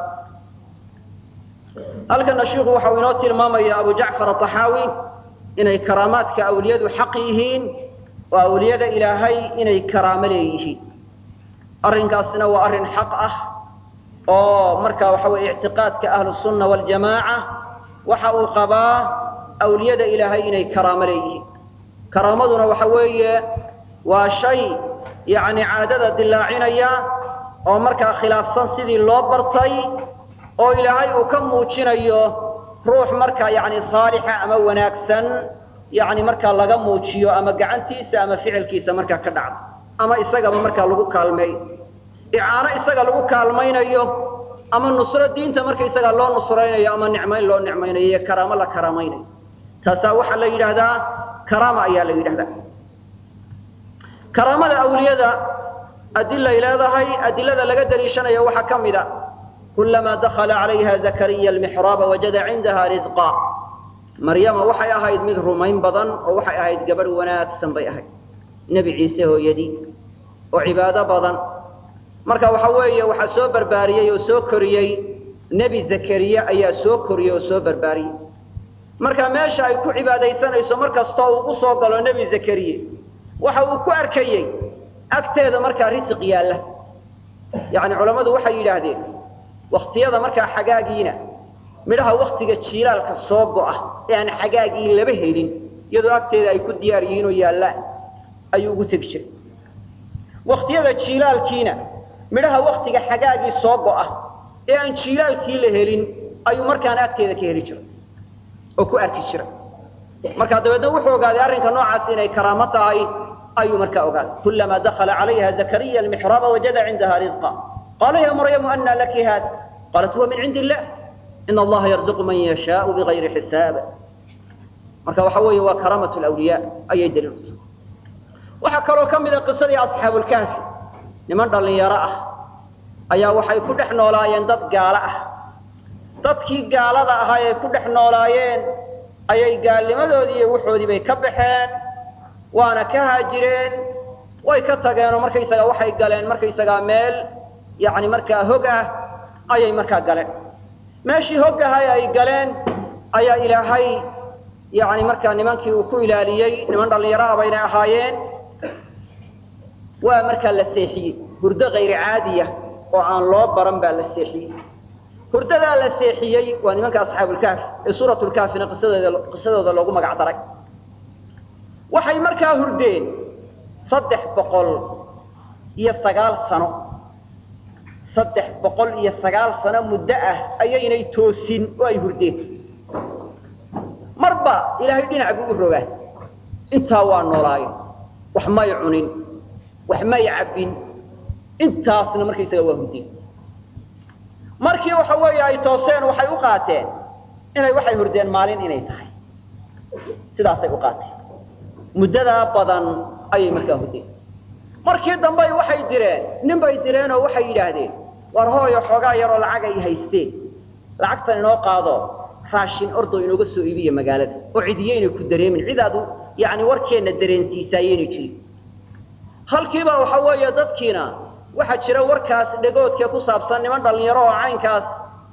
halkana shiiku waxau inoo tilmaamaya abu jacfar ataxaawi inay karaamaadka awliyadu xaq yihiin oo awliyada ilaahay inay karaamo leeyihiin arrinkaasina waa arrin xaq ah oo marka waxa weye ictiqaadka ahlusunna waljamaaca waxa uu qabaa awliyada ilaahay inay karaamo leeyihiin karaamaduna waxa weeye waa shay yacni caadada dilaacinaya oo markaa khilaafsan sidii loo bartay oo ilaahay uu ka muujinayo ruux markaa yacni saalixa ama wanaagsan yacni markaa laga muujiyo ama gacantiisa ama ficilkiisa markaa ka dhacda ama isagaba markaa lagu kaalmeeyo icaano isaga lagu kaalmaynayo ama nusro diinta marka isagaa loo nusraynayo ama nicmayn loo nicmaynayo iyo karaamo la karaamaynayo taasaa waxaa la yidhaahdaa karaama ayaa la yidhahdaa karaamada awliyada adilay leedahay adilada laga daliishanayo waxaa ka mid a kulamaa dakala calayha zakariya almixraaba wajada cindaha risqa maryama waxay ahayd mid rumayn badan oo waxay ahayd gabadh wanaagsan bay ahayd nebi ciise hooyadii oo cibaado badan marka waxa weeye waxaa soo barbaariyey oo soo koriyey nebi zakariya ayaa soo koriyey oo soo barbaariyey marka meesha ay ku cibaadaysanayso mar kastoo uu u soo galo nebi zakariye waxa uu ku arkayey agteeda markaa risiq yaalla yacni culammadu waxay yidhaahdeen waktiyada markaa xagaagiina midhaha waktiga jiilaalka soo go'a ee aan xagaagii laba helin iyadoo agteeda ay ku diyaar yihiin oo yaallaan ayuu ugu tegi jiray waktiyada jiilaalkiina midhaha waktiga xagaagii soo go'a ee aan jiilaalkii la helin ayuu markaana agteeda ka heli jiray oo ku arki jiray markaa dabeedna wuxuu ogaaday arrinka noocaas inay karaamo tahay ayuu markaa ogaaday kulamaa dakala calayha zakariya almixraaba wajada cindaha risqa qaala ya maryamu ana laki hada qaalat huwa min cindi illah in allaha yarzuqu man yashaau bigayri xisaab marka waxa weeye waa karaamatu lawliyaa ayay daliil u tahay waxaa kaloo ka mid a qisadii asxaabulkaafi niman dhallinyaro ah ayaa waxay ku dhex noolaayeen dad gaalo ah dadkii gaalada ahaa ay ku dhex noolaayeen ayay gaalnimadoodii iyo waxoodii bay ka baxeen waana ka haajireen way ka tageenoo markaysagaa waxay galeen markaysagaa meel yacni markaa hog ah ayay markaa galeen meeshii hog ahay ay galeen ayaa ilaahay yacni markaa nimankii uu ku ilaaliyey niman dhallinyaro ah baynay ahaayeen waa markaa la seexiyey hurdo kayri caadiya oo aan loo baran baa la seexiyey hurdadaa la seexiyey waa nimanka asxaabulkaafi ee suuratulkaafina qisadooda qisadooda loogu magac daray waxay markaa hurdeen saddex boqol iyo sagaal sano saddex boqol iyo sagaal sano muddo ah ayaynay toosin oo ay hurdeen marba ilaahay dhinac buu u rogaa intaa waa noolaayo wax may cunin wax may cabbin intaasna markaysaga waa hurdeen markii waxa weeye ay tooseen waxay u qaateen inay waxay hurdeen maalin inay tahay sidaasay u qaateen muddadaa badan ayay markaa hurdeen markii dambey waxay direen nin bay direen oo waxay yidhaahdeen war hooyo xoogaa yaroo lacag ay haysteen lacagtan inoo qaado raashin ordo inooga soo iibiya magaalada oo cidiyaynay ku dareemin cidaadu yacni warkeenna dareensiisaayeynay jirin halkiiba waxa weeye dadkiina waxaa jira warkaas dhegoodkee ku saabsan niman dhallinyaro oo caynkaas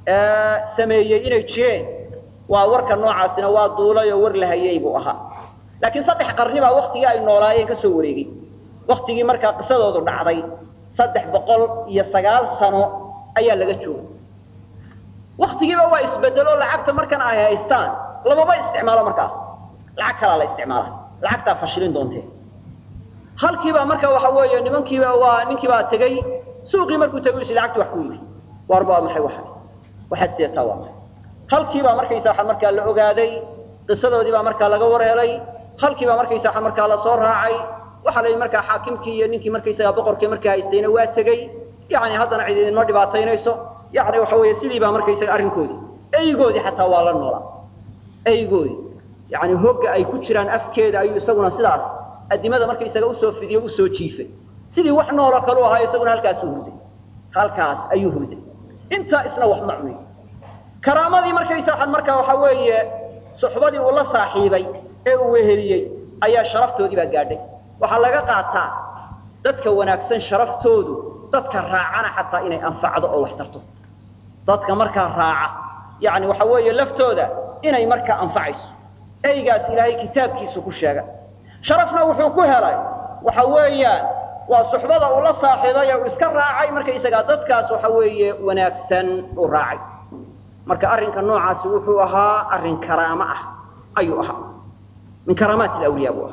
sameeyey inay jireen waa warka noocaasina waa duulay oo war la hayey buu ahaa laakiin saddex qarni baa waktigii ay noolaayeen ka soo wareegay waktigii markaa qisadoodu dhacday saddex boqol iyo sagaal sano ayaa laga joogay waktigiiba waa isbedelo lacagta markan ay haystaan lamaba isticmaalo markaas lacag kalaa la isticmaala lacagtaa fashilin doontee halkiibaa marka waxa weeye nimankiiba waa ninkiibaa tegey suuqii markuu tego is lacagti wax ku yidhi waarba waa maxay waxa waxaad seetaa waa maxay halkiibaa markaysa waxa markaa la ogaaday qisadoodii baa markaa laga wareelay halkiibaa markaysa waxa markaa lasoo raacay waxaa la yidhi markaa xaakimkii iyo ninkii markaysaga boqorkii markaa haystayna waa tegey yacni haddana cid idinma dhibaataynayso yacni waxa weeye sidii baa markaysaga arrinkoodii eygoodii xataa waa la noolaa eygoodii yacni hogga ay ku jiraan afkeeda ayuu isaguna sidaas adimada markaysaga usoo fidiyo usoo jiifay sidii wax nooloo kalu ahaa isaguna halkaasuu hurday halkaas ayuu hurday intaa isna wax ma cunin karaamadii markaysa waxaan markaa waxa weeye suxbadii uu la saaxiibay ee uu weheliyey ayaa sharaftoodii baa gaadhay waxaa laga qaataa dadka wanaagsan sharaftoodu dadka raacana xataa inay anfacdo oo wax tarto dadka markaa raaca yacni waxa weeye laftooda inay markaa anfacayso eygaas ilaahay kitaabkiisu ku sheega sharafna wuxuu ku helay waxa weeyaan waa suxbada uu la saaxiibay ee uu iska raacay markaysagaa dadkaas waxa weeye wanaagsan uu raacay marka arrinka noocaasi wuxuu ahaa arrin karaamo ah ayuu ahaa min karaamaat alawliyaa buu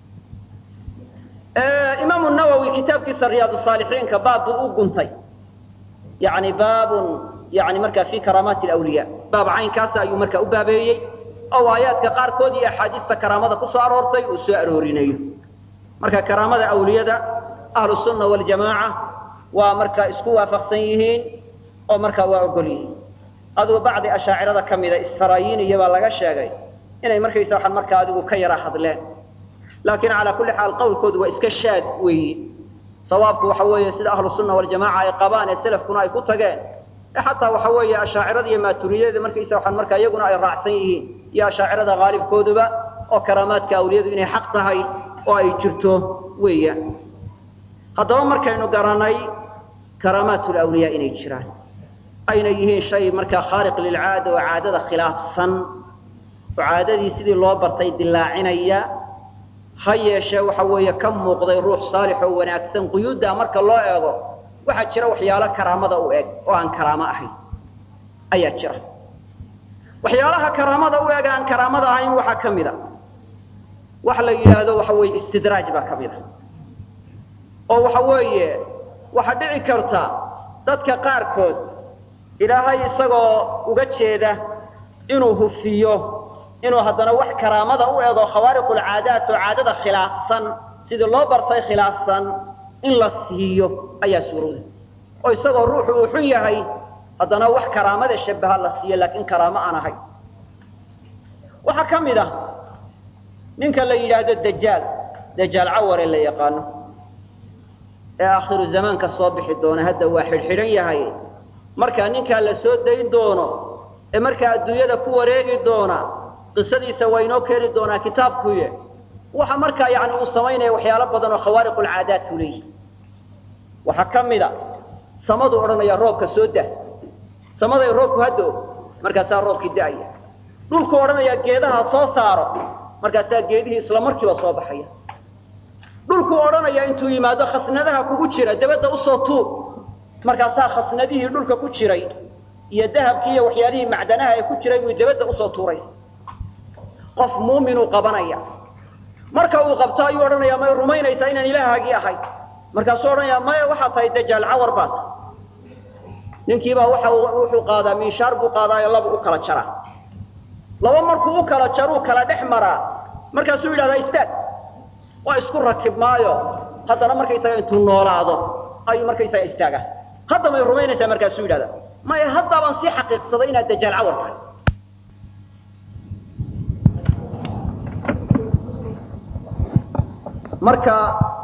ahaa imaamu nawowi kitaabkiisa riyaad saalixiinka baab buu u guntay yani baabun yani markaa fi karaamaati alawliyaa baab caynkaasa ayuu markaa u baabeeyey oo aayaadka qaarkood iyo axaadiista karaamada ku soo aroortay uu soo aroorinayo marka karaamada awliyada ahlu sunna waljamaaca waa markaa isku waafaqsan yihiin oo markaa waa ogol yihiin adugu bacdi ashaacirada ka mida isfaraayiiniya baa laga sheegay inay markaysa waxaan markaa adigu ka yara hadleen laakiin calaa kulli xaal qowlkoodu waa iska shaad weeye sawaabku waxa weeye sida ahlu sunna waljamaaca ay qabaan ee selafkuna ay ku tageen ee xataa waxa weeye ashaacirada iyo maaturiyada markaysa waxaan markaa iyaguna ay raacsan yihiin iyo ashaacirada haalibkooduba oo karaamaadka awliyadu inay xaq tahay oo ay jirto weeyaan haddaba markaynu garanay karaamaat lawliyaa inay jiraan ayna yihiin shay markaa khaaliq lilcaada oo caadada khilaafsan oo caadadii sidii loo bartay dilaacinaya ha yeeshee waxa weeye ka muuqday ruux saalix oo wanaagsan quyuuddaa marka loo eego waxaa jira waxyaalo karaamada u eg oo aan karaamo ahayn ayaa jira waxyaalaha karaamada u eg aan karaamada ahayn waxaa ka mid a waxa la yidhaahdo waxa weeye istidraaj baa ka mid a oo waxa weeye waxaa dhici karta dadka qaarkood ilaahay isagoo uga jeeda inuu hufiyo inuu haddana wax karaamada u ego khawaariqulcaadaat oo caadada khilaafsan sidii loo bartay khilaafsan in la siiyo ayaa suurowda oo isagoo ruuxu uu xun yahay haddana wax karaamada shabaha la siiyo laakiin karaamo aan ahay waxaa ka mid ah ninka la yidhaahdo dajaal dajaal caware la yaqaano ee aakhiru zamaanka soo bixi doona hadda waa xidhxidhan yahay markaa ninkaa la soo dayn doono ee markaa adduunyada ku wareegi doona qisadiisa waa inoo keeni doonaa kitaabkuye waxa markaa yani uu samaynaya waxyaalo badan oo khawaariq ulcaadaat u leeyihi waxaa ka mid a samadu odhanaya roobka soo dah samaday roobku haddo markaasaa roobkii da'aya dhulku odhanaya geedaha soo saaro markaasaa geedihii isla markiiba soo baxaya dhulku odhanaya intuu yimaado khasnadaha kugu jira dabadda usoo tuub markaasaa khasnadihii dhulka ku jiray iyo dahabkii iyo waxyaalihii macdanaha ee ku jiray buu dabadda usoo tuuraysa qof muuminuu qabanaya marka uu qabto ayuu odhanaya may rumaynaysaa inaan ilaahagii ahay markaasuu odhanaya maya waxaa tahay dajaal cawar baa tahay ninkiibaa waxa wuxuu qaadaa miishaar buu qaadaayo laba u kala jaraa laba markuu u kala jaruu kala dhex maraa markaasuu yidhahdaa istaag waa isku rakib maayo haddana markaysaga intuu noolaado ayuu markaysaga istaaga hadda may rumaynaysaa markaasuu yidhahdaa maya hadda baan sii xaqiiqsaday inaad dajaal cawar tahay marka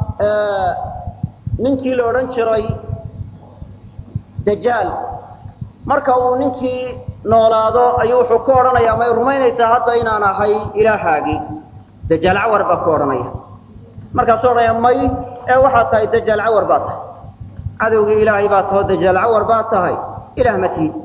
ninkii la odhan jiray dajaal marka uu ninkii noolaado ayuu wuxuu ku odhanayaa may rumaynaysaa hadda inaan ahay ilaahaagii dajaal cawar baa ku odhanaya markaasuu odhanaya may ee waxaad tahay dajaal cawar baa tahay cadowgii ilaahay baa taho dajaal cawar baa tahay ilaah ma tihid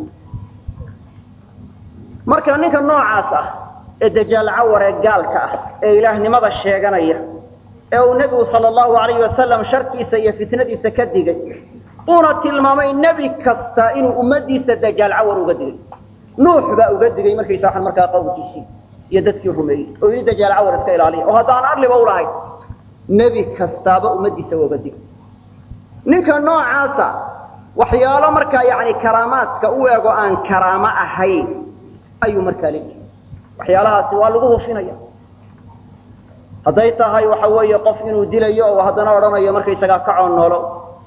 marka ninka noocaas ah ee dajaal cawar ee gaalka ah ee ilaahnimada sheeganaya ee uu nebigu sala allahu alayhi wasalam sharkiisa iyo fitnadiisa ka digay uuna tilmaamay nebi kasta inuu ummaddiisa dajaal cawar uga digay nuux baa uga digay markaysa waxaan markaa qowmkiisii iyo dadkii rumeeyey oo yidhi dajaal cawar iska ilaaliya oo haddaan arliba u lahayn nebi kastaaba ummaddiisa waa uga digay ninka noocaasa waxyaalo markaa yacni karaamaadka u ego aan karaamo ahayn ayuu markaa leeyahay waxyaalahaasi waa lagu hufinaya hadday tahay waxa weeye qof inuu dilayo oo haddana odhanayo markaysagaa kacoo noolo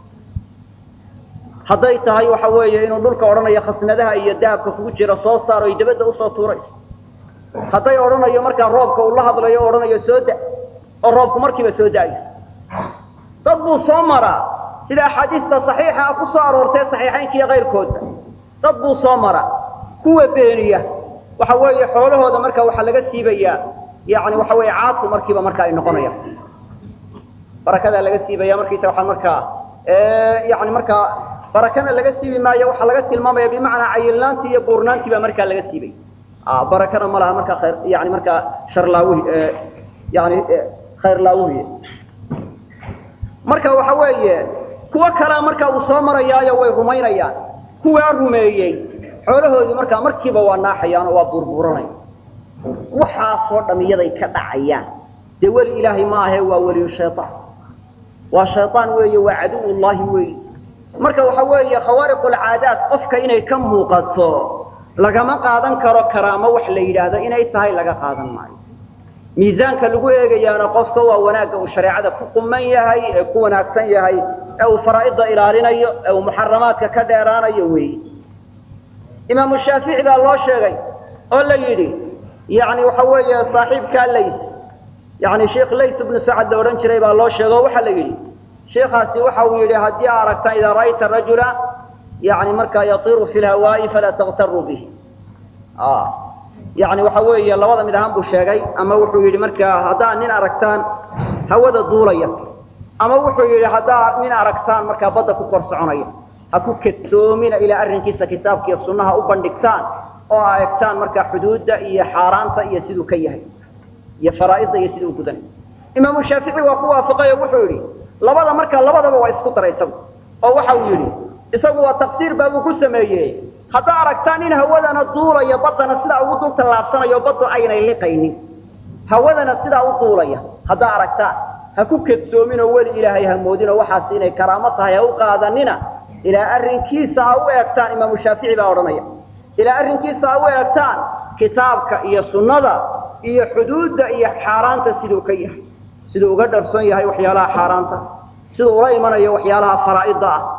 hadday tahay waxa weeye inuu dhulka odhanayo khasnadaha iyo dahabka kugu jira soo saaro ay dabadda usoo tuurayso hadday odhanayo markaa roobka uu la hadlayo o odhanayo soo da oo roobku markiiba soo da'ayo dad buu soo maraa sida axaadiista saxiixa ah ku soo aroortay saxiixaynka iyo kayrkoodba dad buu soo maraa kuwa beeniya waxa weeye xoolahooda marka waxaa laga siibayaa yani waxa weeye caatu markiiba marka ay noqonayaan barakadaa laga siibaya markiisa waxaa markaa yani markaa barakana laga siibi maayo waxaa laga tilmaamaya bimacnaa cayilnaantii iyo buurnaantii baa markaa laga siibay barakana ma laha markaa khayr yani markaa sharlaawi yani khayrlaawuhiy marka waxa weeye kuwo kalea markaa uu soo marayaayo way rumaynayaan kuwaa rumeeyey xoolahoodii markaa markiiba waa naaxayaan oo waa buurbuuranaya waxaasoo dham iyaday ka dhacayaan dee weli ilaahay ma ahe waa weliyu shayaan waa shayaan weeye waa caduwullaahi weeye marka waxa weeye khawaariqulcaadaat qofka inay ka muuqato lagama qaadan karo karaamo wax la yidhaahdo inay tahay laga qaadan maayo miisaanka lagu eegayaana qofka waa wanaagga uu shareecada ku quman yahay ee ku wanaagsan yahay ee uu faraa'idda ilaalinayo ee uu muxaramaadka ka dheeraanayo weeye imaamu shaafici baa loo sheegay oo la yidhi yani waxa weeye saaxiibkaa lays yani sheikh lays ibnu sacad la odhan jiray baa loo sheegay oo waxaa la yidhi sheikaasi waxa uu yidhi haddii aa aragtaan idaa ra'ayta rajula yani markaa yatiru fi lhawaa'i falaa taktaruu bih yani waxa weeye labada mid ahaan buu sheegay ama wuxuu yidhi markaa haddaa nin aragtaan hawada duulaya ama wuxuu yidhi haddaa nin aragtaan markaa badda ku kor soconaya ha ku kedsoomina ilaa arrinkiisa kitaabka iyo sunnaha u bandhigtaan oo aa egtaan markaa xuduudda iyo xaaraanta iyo siduu ka yahay iyo faraa'idda iyo siduu gudanay imaamu shaafici waa ku waafaqay oo wuxuu yidhi labada markaa labadaba waa isku daray isagu oo waxa uu yidhi isagu waa taqsiir baabuu ku sameeyey haddaa aragtaan in hawadana duulaya baddana sidaa ugu dul tallaabsanayo baddu aynay liqaynin hawadana sidaa u duulaya haddaa aragtaan ha ku kedsoominoo weli ilaahay ha moodinoo waxaas inay karaamo tahay ha u qaadanina ilaa arrinkiisa ha u eegtaan imaamu shaafici baa odhanaya ilaa arrinkiisa ha u eegtaan kitaabka iyo sunnada iyo xuduudda iyo xaaraanta siduu ka yahay siduu uga dharsoon yahay waxyaalaha xaaraanta siduu ula imanayo waxyaalaha faraa'idda ah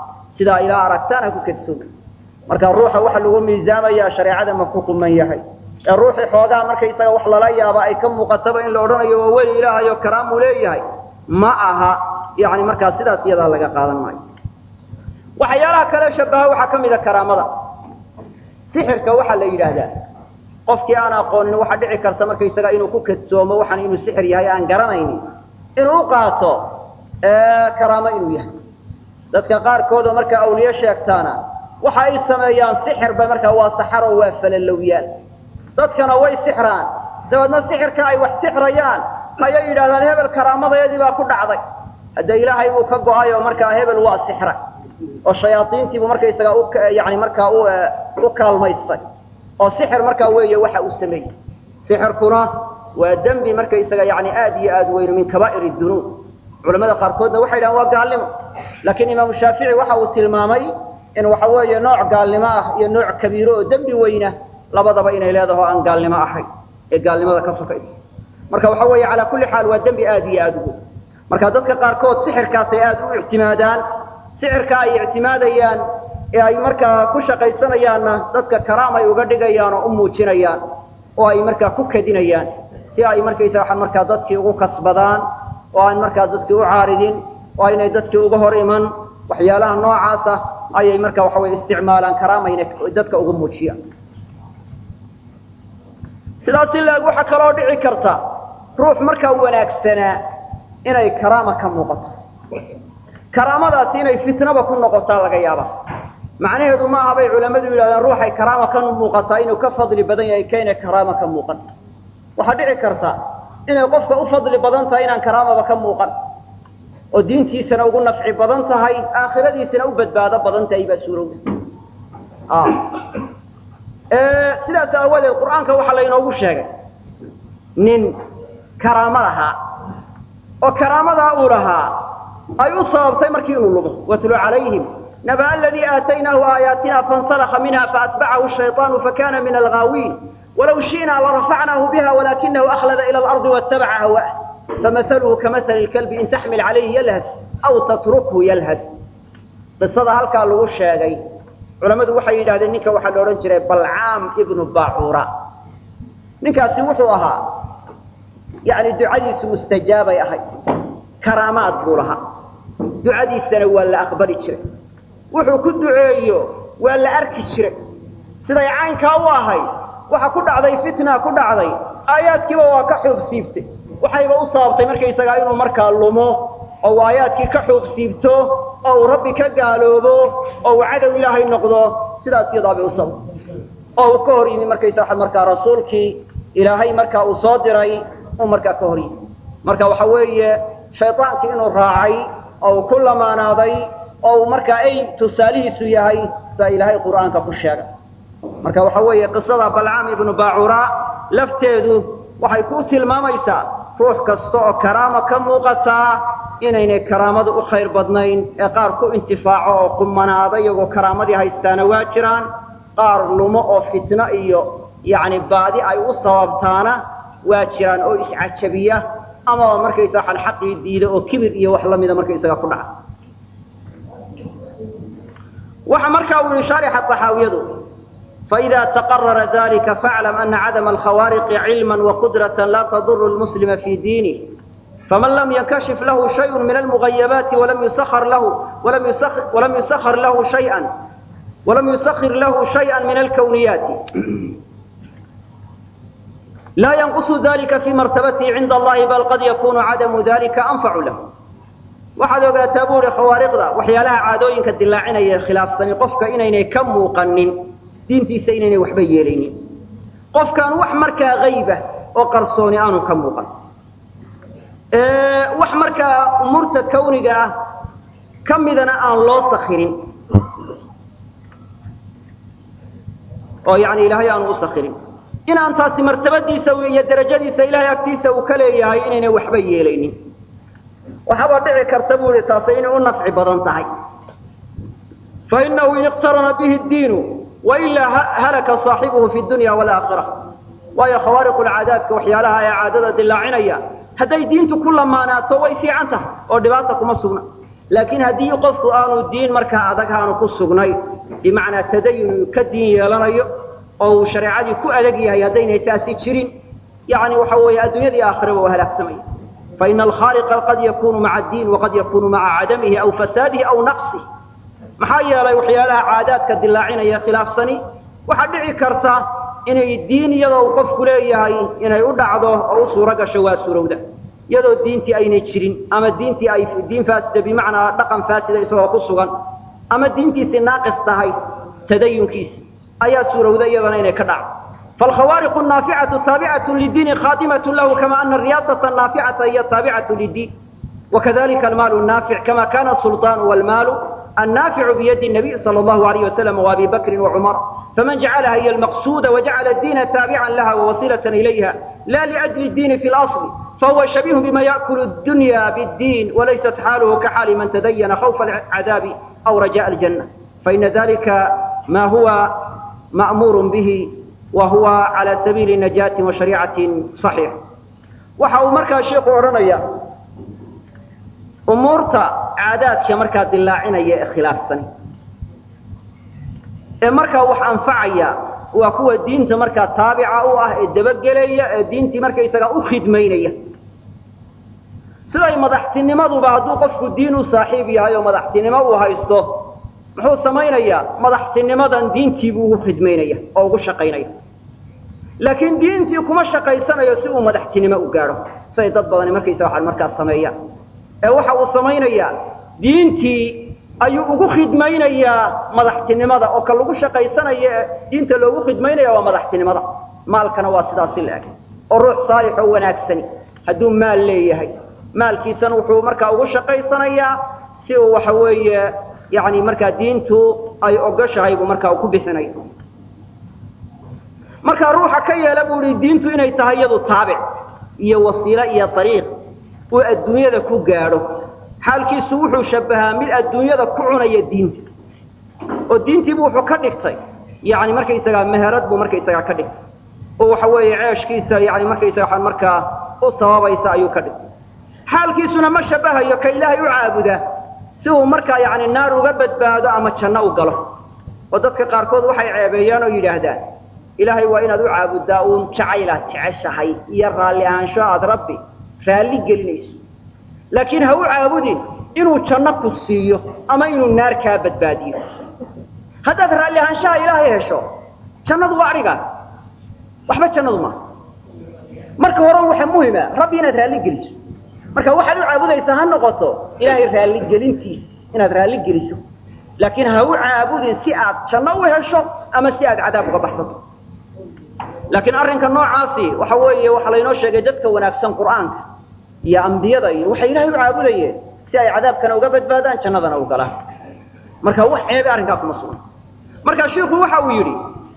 sidaa ilaa aragtaan ha ku kadsooma marka ruuxa waxa lagu miisaamayaa shareecada ma ku quman yahay ee ruuxii xoogaa markaysaga wax lala yaaba ay ka muuqataba in la odhanayo waa weli ilaahayo karaamuu leeyahay ma aha yani markaa sidaas iyadaa laga qaadan maayo waxyaalaha kale shabaha waxaa ka mid a karaamada sixirka waxaa la yidhaahdaa qofkii aan aqoonin waxaa dhici karta markaysaga inuu ku kadsoomo waxaan inuu sixir yahay aan garanaynin inuu u qaato karaamo inuu yahay dadka qaarkoodoo markaa awliye sheegtaana waxa ay sameeyaan sixirba markaa waa saxaro waa falalowyaal dadkana way sixraan dabeedna sixirka ay wax sixrayaan ayay yidhahdaan hebel karaamadayadii baa ku dhacday hadda ilaahay buu ka go-ay oo markaa hebel waa sixra oo shayaaiintiibuu markaysaga yani markaa u kaalmaystay oo sixir markaa weeye waxa uu sameeyey sixirkuna waa dembi markaysaga yani aad iyo aad weyn min kabaa'ir dunuub culamada qaarkoodna waxay dhahaan waa gaalnimo laakiin imaamu shaafici waxa uu tilmaamay in waxa weeye nooc gaalnimo ah iyo nooc kabiiro oo dembi weyna labadaba inay leedaho aan gaalnimo ahayn ee gaalnimada ka sokaysa marka waxa weeye calaa kulli xaal waa dembi aad iyo aad u weyn marka dadka qaarkood sixirkaasay aad u ictimaadaan sixirka ay ictimaadayaan ee ay markaa ku shaqaysanayaanna dadka karaam ay uga dhigayaan oo u muujinayaan oo ay markaa ku kadinayaan si ay markaysa waxaan markaa dadkii ugu kasbadaan oo aan markaa dadkii u caaridin oo aynay dadkii uga hor iman waxyaalaha noocaasa ayay markaa waxa weye isticmaalaan karaamayna dadka ugu muujiyaan sidaas in laeg waxaa kaloo dhici karta ruux markaa wanaagsanaa inay karaama ka muuqato karaamadaasi inay fitnaba ku noqotaa laga yaaba macnaheedu ma aha bay culammadu yidhahdeen ruuxay karaama ka muuqataa inuu ka fadli badan yahay kaynay karaama ka muuqan waxaa dhici karta inay qofka u fadli badan tahay inaan karaamaba ka muuqan oo diintiisana ugu nafci badan tahay aakhiradiisana u badbaado badan tahay baa suurowda sidaas aawadeed qur-aanka waxaa laynoogu sheegay nin karaamo lahaa oo karaamadaa uu lahaa ay u sababtay markii inuu lumo watlu calayhim naba aladii aataynaahu aayaatina fansalakha minha faatbacahu shayطaanu fakana min alghaawiin walaw shi'naa larafacnaahu biha walakinahu akhlada ila alardi waatabaca hawa'ah famahaluhu kamahali lkalbi in taxmil calayhi yalhad aw tatrukhu yalhad qisada halkaa lagu sheegay culammadu waxay yidhahdeen ninka waxaa la odhan jiray balcaam ibnu baacuura ninkaasi wuxuu ahaa yani ducadiisu mustajaabay ahayd karaamaad buu lahaa ducadiisana waa la aqbali jiray wuxuu ku duceeyo waa la arki jiray siday caynkaa u ahayd waxa ku dhacday fitna ku dhacday aayaadkiiba waa ka xuub siibtay waxayba u sababtay markaysagaa inuu markaa lumo oo uu aayaadkii ka xuub siibto oo uu rabbi ka gaaloobo oo uu cadow ilaahay noqdo sidaas iyadaabay u sababtay oo uu ka hor yimi markaysa markaa rasuulkii ilaahay markaa uu soo diray uu markaa ka hor yimi marka waxa weeye shaydaankii inuu raacay oo uu ku lamaanaaday oo uu markaa ay tusaalihiisu yahay baa ilaahay qur'aanka ku sheegay marka waxa weeye qisada balcaam ibnu baacura lafteedu waxay ku tilmaamaysaa ruux kasta oo karaama ka muuqataa inaynay karaamadu u khayr badnayn ee qaar ku intifaaco oo qumanaada iyagoo karaamadii haystaana waa jiraan qaar lumo oo fitno iyo yacni baadi ay u sababtaana waa jiraan oo iscajabiya amaba markaysa waxaan xaqii diida oo kibir iyo wax lamida markaysaga ku dhaca waxa markaa uu yihi shaarixa taxaawiyadu فإذا تقرر ذلك فاعلم أن عدم الخوارق علما وقدرة لا تضر المسلم في دينه فمن لم ينكشف له شيء من المغيبات ولم يسخر له ولم يسخر, ولم يسخر له شيئا ولم يسخر له شيئا من الكونيات لا ينقص ذلك في مرتبته عند الله بل قد يكون عدم ذلك أنفع له waxaad ogaataa buuri khawaariqda waxyaalaha caadooyinka dilaacinaya khilaafsani qofka inaynay ka muuqanin diintiisa inaynay waxba yeelaynin qofkaan wax markaa hayba oo qarsooni aanu ka muuqan wax markaa umuurta kawniga ah ka midana aan loo sakirin oo yani ilaahay aanu u sakirin inaan taasi martabadiisa iyo darajadiisa ilahay agtiisa uu ka leeyahay inaynay waxba yeelaynin waxaaba dhici karta buu ihi taasi inay u nafci badan tahay fainahu in iqtarana bihi diinu wailaa halaka saaxibuhu fi dunya walaakira waayo khawaariqulcaadaadka waxyaalaha ee caadada dilaacinaya hadday diintu ku lamaanaato way fiican tahay oo dhibaata kuma sugna laakiin haddii qofku aanu diin markaa adag aanu ku sugnayn bimacnaa tadayun ka diin yeelanayo oo uu shareecadii ku adag yahay haddaynay taasi jirin yani waxa weeye adduunyadii aakhiraba waa halaagsamaya faina alkhaaliqa qad yakunu maca addiin waqad yakunu maca cadamihi aw fasaadihi aw naqsih maxaa yeelay waxyaalaha caadaadka dilaacinaya khilaafsani waxaa dhici karta inay diin iyadoo uu qofku leeyahay inay u dhacdo oo u suuro gasho waa suurowda iyadoo diintii aynay jirin ama diintii ay diin faasida bimacnaa dhaqan faasida isagoo ku sugan ama diintiisii naaqis tahay tadayunkiisi ayaa suurowda iyadana inay ka dhacdo فالkhوارق الناaفعة تاaبعة للدين خاdمة لh كما أن الرyاaسة الناaفعة هي تاaبعة للدين وكذلك المال الناaفع كما كان السلطان والمال الناaفع بيد النبي صلى الله عليه وسلم وأبي بكر وعمر فمن جعلها هي المقصود وجعل الدين تاaبعا لها ووصيلة إليها لا لأجل الدين في الأصل فهو شبيه بما يأكل الدنيا بالدين وليست حاله كحال من تدين خوف العذاب أو رجاء الجنة فإن ذلك ما هو مأمور به وهو على سبيل نجاة وشريعة صحيح waxa uu markaa sheeku odhanaya umuurta caadaadka markaa dilaacinaya ee khilaafsani ee markaa wax anfacaya waa kuwa diinta markaa taabica u ah ee dabagelaya ee diintii markaysagaa u khidmaynaya siday madaxtinimaduba hadduu qofku diin u saaxiib yahay oo madaxtinimo uu haysto muxuu samaynayaa madaxtinimadan diintii buu ugu khidmaynaya oo ugu shaqaynaya laakiin diintii kuma shaqaysanayo si uu madaxtinimo u gaadho siday dad badani markaysa waxaan markaas sameeyaan ee waxa uu samaynayaa diintii ayuu ugu khidmaynayaa madaxtinimada oo ka lagu shaqaysanaya ee diinta loogu khidmaynaya waa madaxtinimada maalkana waa sidaasi la-eg oo ruux saalix oo wanaagsani hadduu maal leeyahay maalkiisana wuxuu markaa ugu shaqaysanayaa si uu waxa weeye yani markaa diintu ay ogoshahay buu markaa ku bixinayo markaa ruuxa ka yeela buu ihi diintu inay tahay iyadu taabic iyo wasiilo iyo ariiq uu adduunyada ku gaadho xaalkiisu wuxuu shabahaa mid adduunyada ku cunaya diinta oo diintiibu wuxuu ka dhigtay yani markaysagaa meherad buu markaysagaa ka dhigtay oo waxa weeye ceeshkiisa yani markaysaga markaa u sababaysa ayuu ka dhigtay xaalkiisuna ma shabahayo ka ilaahay u caabudaa si uu markaa yani naar uga badbaado ama janno u galo oo dadka qaarkood waxay ceebeeyaan oo yidhaahdaan ilaahay waa inaad u caabuddaa uun jacaylaad jeceshahay iyo raalli ahaansho aad rabbi raalli gelinayso laakiin ha u caabudin inuu janno ku siiyo ama inuu naar kaa badbaadiyo haddaad raalli ahaanshaha ilaahay hesho jannadu waa arigaa waxba jannadu maaha marka hore waxa muhima rabbi inaad raalli geliso marka waxaad u caabudaysaa ha noqoto ilaahay raalligelintiisa inaad raalli geliso laakiin ha u caabudin si aad janno u hesho ama si aad cadaab uga baxsato laakiin arrinka noocaasi waxa weeye waxaa laynoo sheegay dadka wanaagsan qur'aanka iyo ambiyada iyo waxay ilaahay u caabudayeen si ay cadaabkana uga badbaadaan jannadana u galaan marka wax ceebe arrinkaa kuma sugan marka shiiku waxa uu yidhi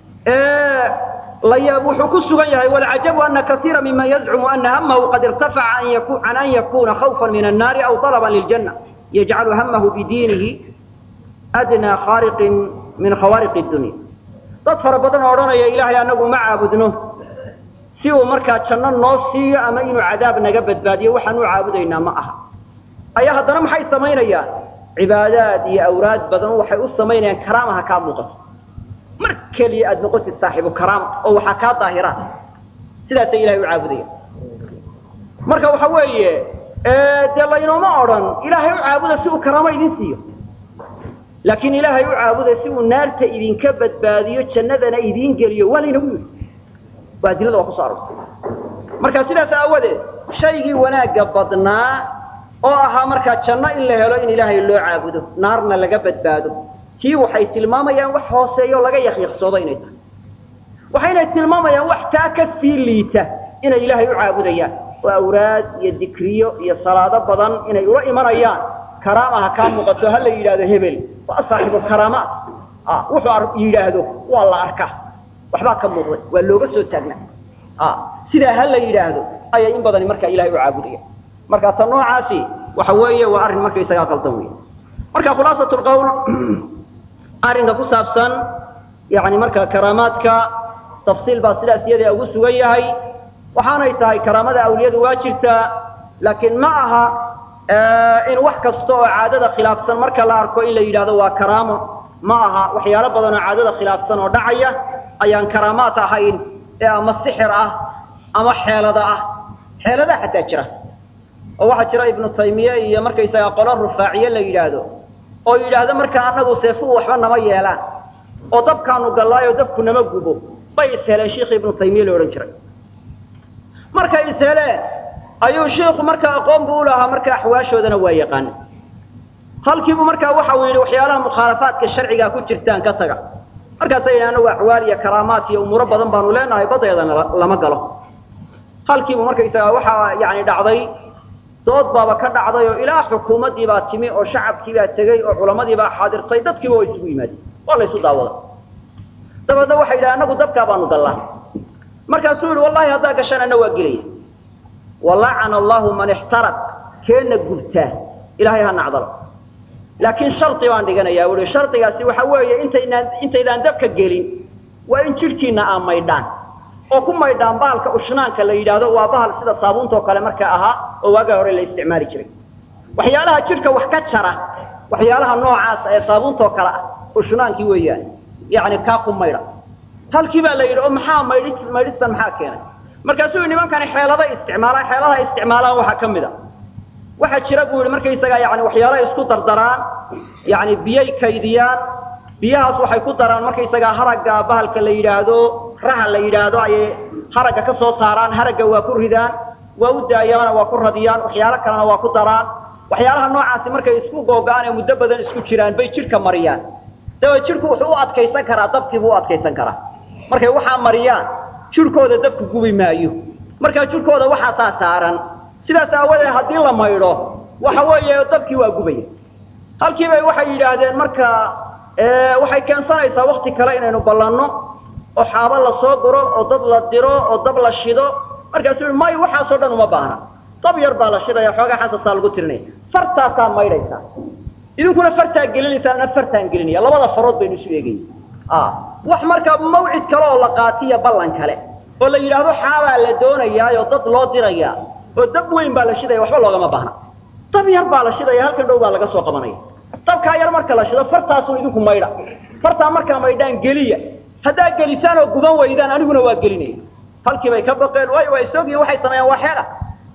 layaab wuxuu ku sugan yahay walcajabu ana kaiira miman yazcumu ana hamahu qad irtafaca can an yakuna khawfa min annaari aw طalba liljanna yajcalu hamahu bidiinihi adnaa khaariqin min khawaariq dunya dad fara badan oo odhanaya ilaahay anagu ma caabudno si uu markaa janno noo siiyo ama inuu cadaab naga badbaadiyo waxaan u caabudaynaa ma aha ayaa haddana maxay samaynayaan cibaadaad iyo awraad badan waxay u samaynayaan karaamaha kaa muuqato mar keliya aad noqotid saaxiibu karaama oo waxaa kaa daahiraan sidaasay ilahay u caabudayaan marka waxa weeye dee laynooma odhan ilaahay u caabuda si uu karaamo idin siiyo laakiin ilaahay u caabuda si uu naarta idinka badbaadiyo jannadana idiin geliyo waa laynagu yidhi waa adilada waa kuso arortay marka sidaas aawadeed shaygii wanaagga badnaa oo ahaa markaa janno in la helo in ilaahay loo caabudo naarna laga badbaado tii waxay tilmaamayaan wax hooseeyo laga yakyaqsoodo inay tahay waxaynay tilmaamayaan wax taa ka sii liita inay ilaahay u caabudayaan oo awraad iyo dikriyo iyo salaado badan inay ula imanayaan karaamaha kaa muuqato ha la yidhaahdo hebel waa saaxiibu karaamaat wuxuu yidhaahdo waa la arkaa waxbaa ka muuqday waa looga soo taagnaa sidaa ha la yidhaahdo ayay in badani markaa ilahay u caabudaya marka ta noocaasi waxa weeye waa arrin markaysagaa qaldan wey marka khulaasat lqawl arrinka ku saabsan yani markaa karaamaadka tafsiil baa sidaas iyada ugu sugan yahay waxaanay tahay karaamada awliyadu waa jirtaa laakiin ma aha in wax kasta oo caadada khilaafsan marka la arko in la yidhahdo waa karaamo ma aha waxyaalo badan oo caadada khilaafsan oo dhacaya ayaan karaamaad ahayn ee ama sixir ah ama xeelada ah xeeladaa xataa jira oo waxaa jira ibnu taymiye iyo markaysagaa qolo rufaaciye la yidhaahdo oo yidhaahdo markaa annagu seefuhu waxba nama yeelaan oo dabkaanu gallaayo dabku nama gubo bay isheleen sheikhi ibnu taymiye la odhan jiray markay isheleen ayuu shiiku markaa aqoon buu u lahaa marka axwaashoodana waa yaqaan halkiibu markaa waxa uu yidhi waxyaalaha mukhaalafaadka sharcigaa ku jirtaan ka taga markaasa yidhi anagu axwaal iyo karaamaat iyo umuuro badan baanu leenahay badeedana lama galo halkiibu markaysagaa waxaa yani dhacday dood baaba ka dhacday oo ilaa xukuumaddii baa timi oo shacabkii baa tegey oo culammadii baa xaadirtay dadkiiba waa isugu yimaadeen waa laysu daawada dabeedna waxay yidhaha anagu dabkaa baanu gallaa markaasuu yidhi wallahi haddaa gashaan anna waa gelaya walacana allahu man ixtaraq keenna gubtaa ilaahay ha nacdalo laakiin shardi baan dhiganayaa ui shardigaasi waxa weeye intaynaan intaydaan dabka gelin waa in jidhkiinna aa maydhaan oo ku maydhaan bahalka ushnaanka la yidhaahdo waa bahal sida saabuuntoo kale markaa ahaa oo waagaa hore la isticmaali jiray waxyaalaha jidhka wax ka jara waxyaalaha noocaasa ee saabuuntoo kale ah ushnaankii weeyaan yacni kaa ku maydha halkii baa la yidhi oo maxaa maydhi maydhistan maxaa keenay markaasuu yidhi nimankani xeeladay isticmaalaan xeeladaha isticmaalaan waxaa ka mid a waxaa jira buu yidhi markaysagaa yani waxyaalaha isku dardaraan yani biyay kaydiyaan biyahaas waxay ku daraan markaysagaa haragga bahalka la yidhaahdo raha la yidhaahdo ayay haragga ka soo saaraan haragga waa ku ridaan waa u daayaana waa ku radiyaan waxyaalo kalena waa ku daraan waxyaalaha noocaasi markay isku googo-aan ee muddo badan isku jiraan bay jidhka mariyaan dabeed jidhku wuxuu u adkaysan karaa dabkiibuu u adkaysan karaa markay waxaa mariyaan jidhkooda dabku gubi maayo markaa jidhkooda waxaasaa saaran sidaas aawadeed haddii la maydho waxa weeye dabkii waa gubaya halkii bay waxay yidhaahdeen marka waxay keensanaysaa wakti kale inaynu ballanno oo xaabo la soo guro oo dad la diro oo dab la shido markaasuu may waxaasoo dhan uma baahna dab yar baa la shidaya xoogaa xasasaa lagu tirinaya fartaasaa maydhaysaa idinkuna fartaa gelinaysaa ana fartaan gelinaya labada farood baynu isu eegaya wax markaa mawcid kale oo la qaatiya ballan kale oo la yidhaahdo xaabaa la doonayaa oo dad loo dirayaa oo dab weyn baa la shidaya waxba loogama baahna dab yar baa la shidaya halkan dhow baa laga soo qabanaya dabkaa yar marka la shido fartaasuu idinku maydha fartaa markaa maydhaan geliya haddaa gelisaan oo guban waydaan aniguna waa gelinaya halkii bay ka baqeen waayo waa isoogiyin waxay sameeyaan waa xeela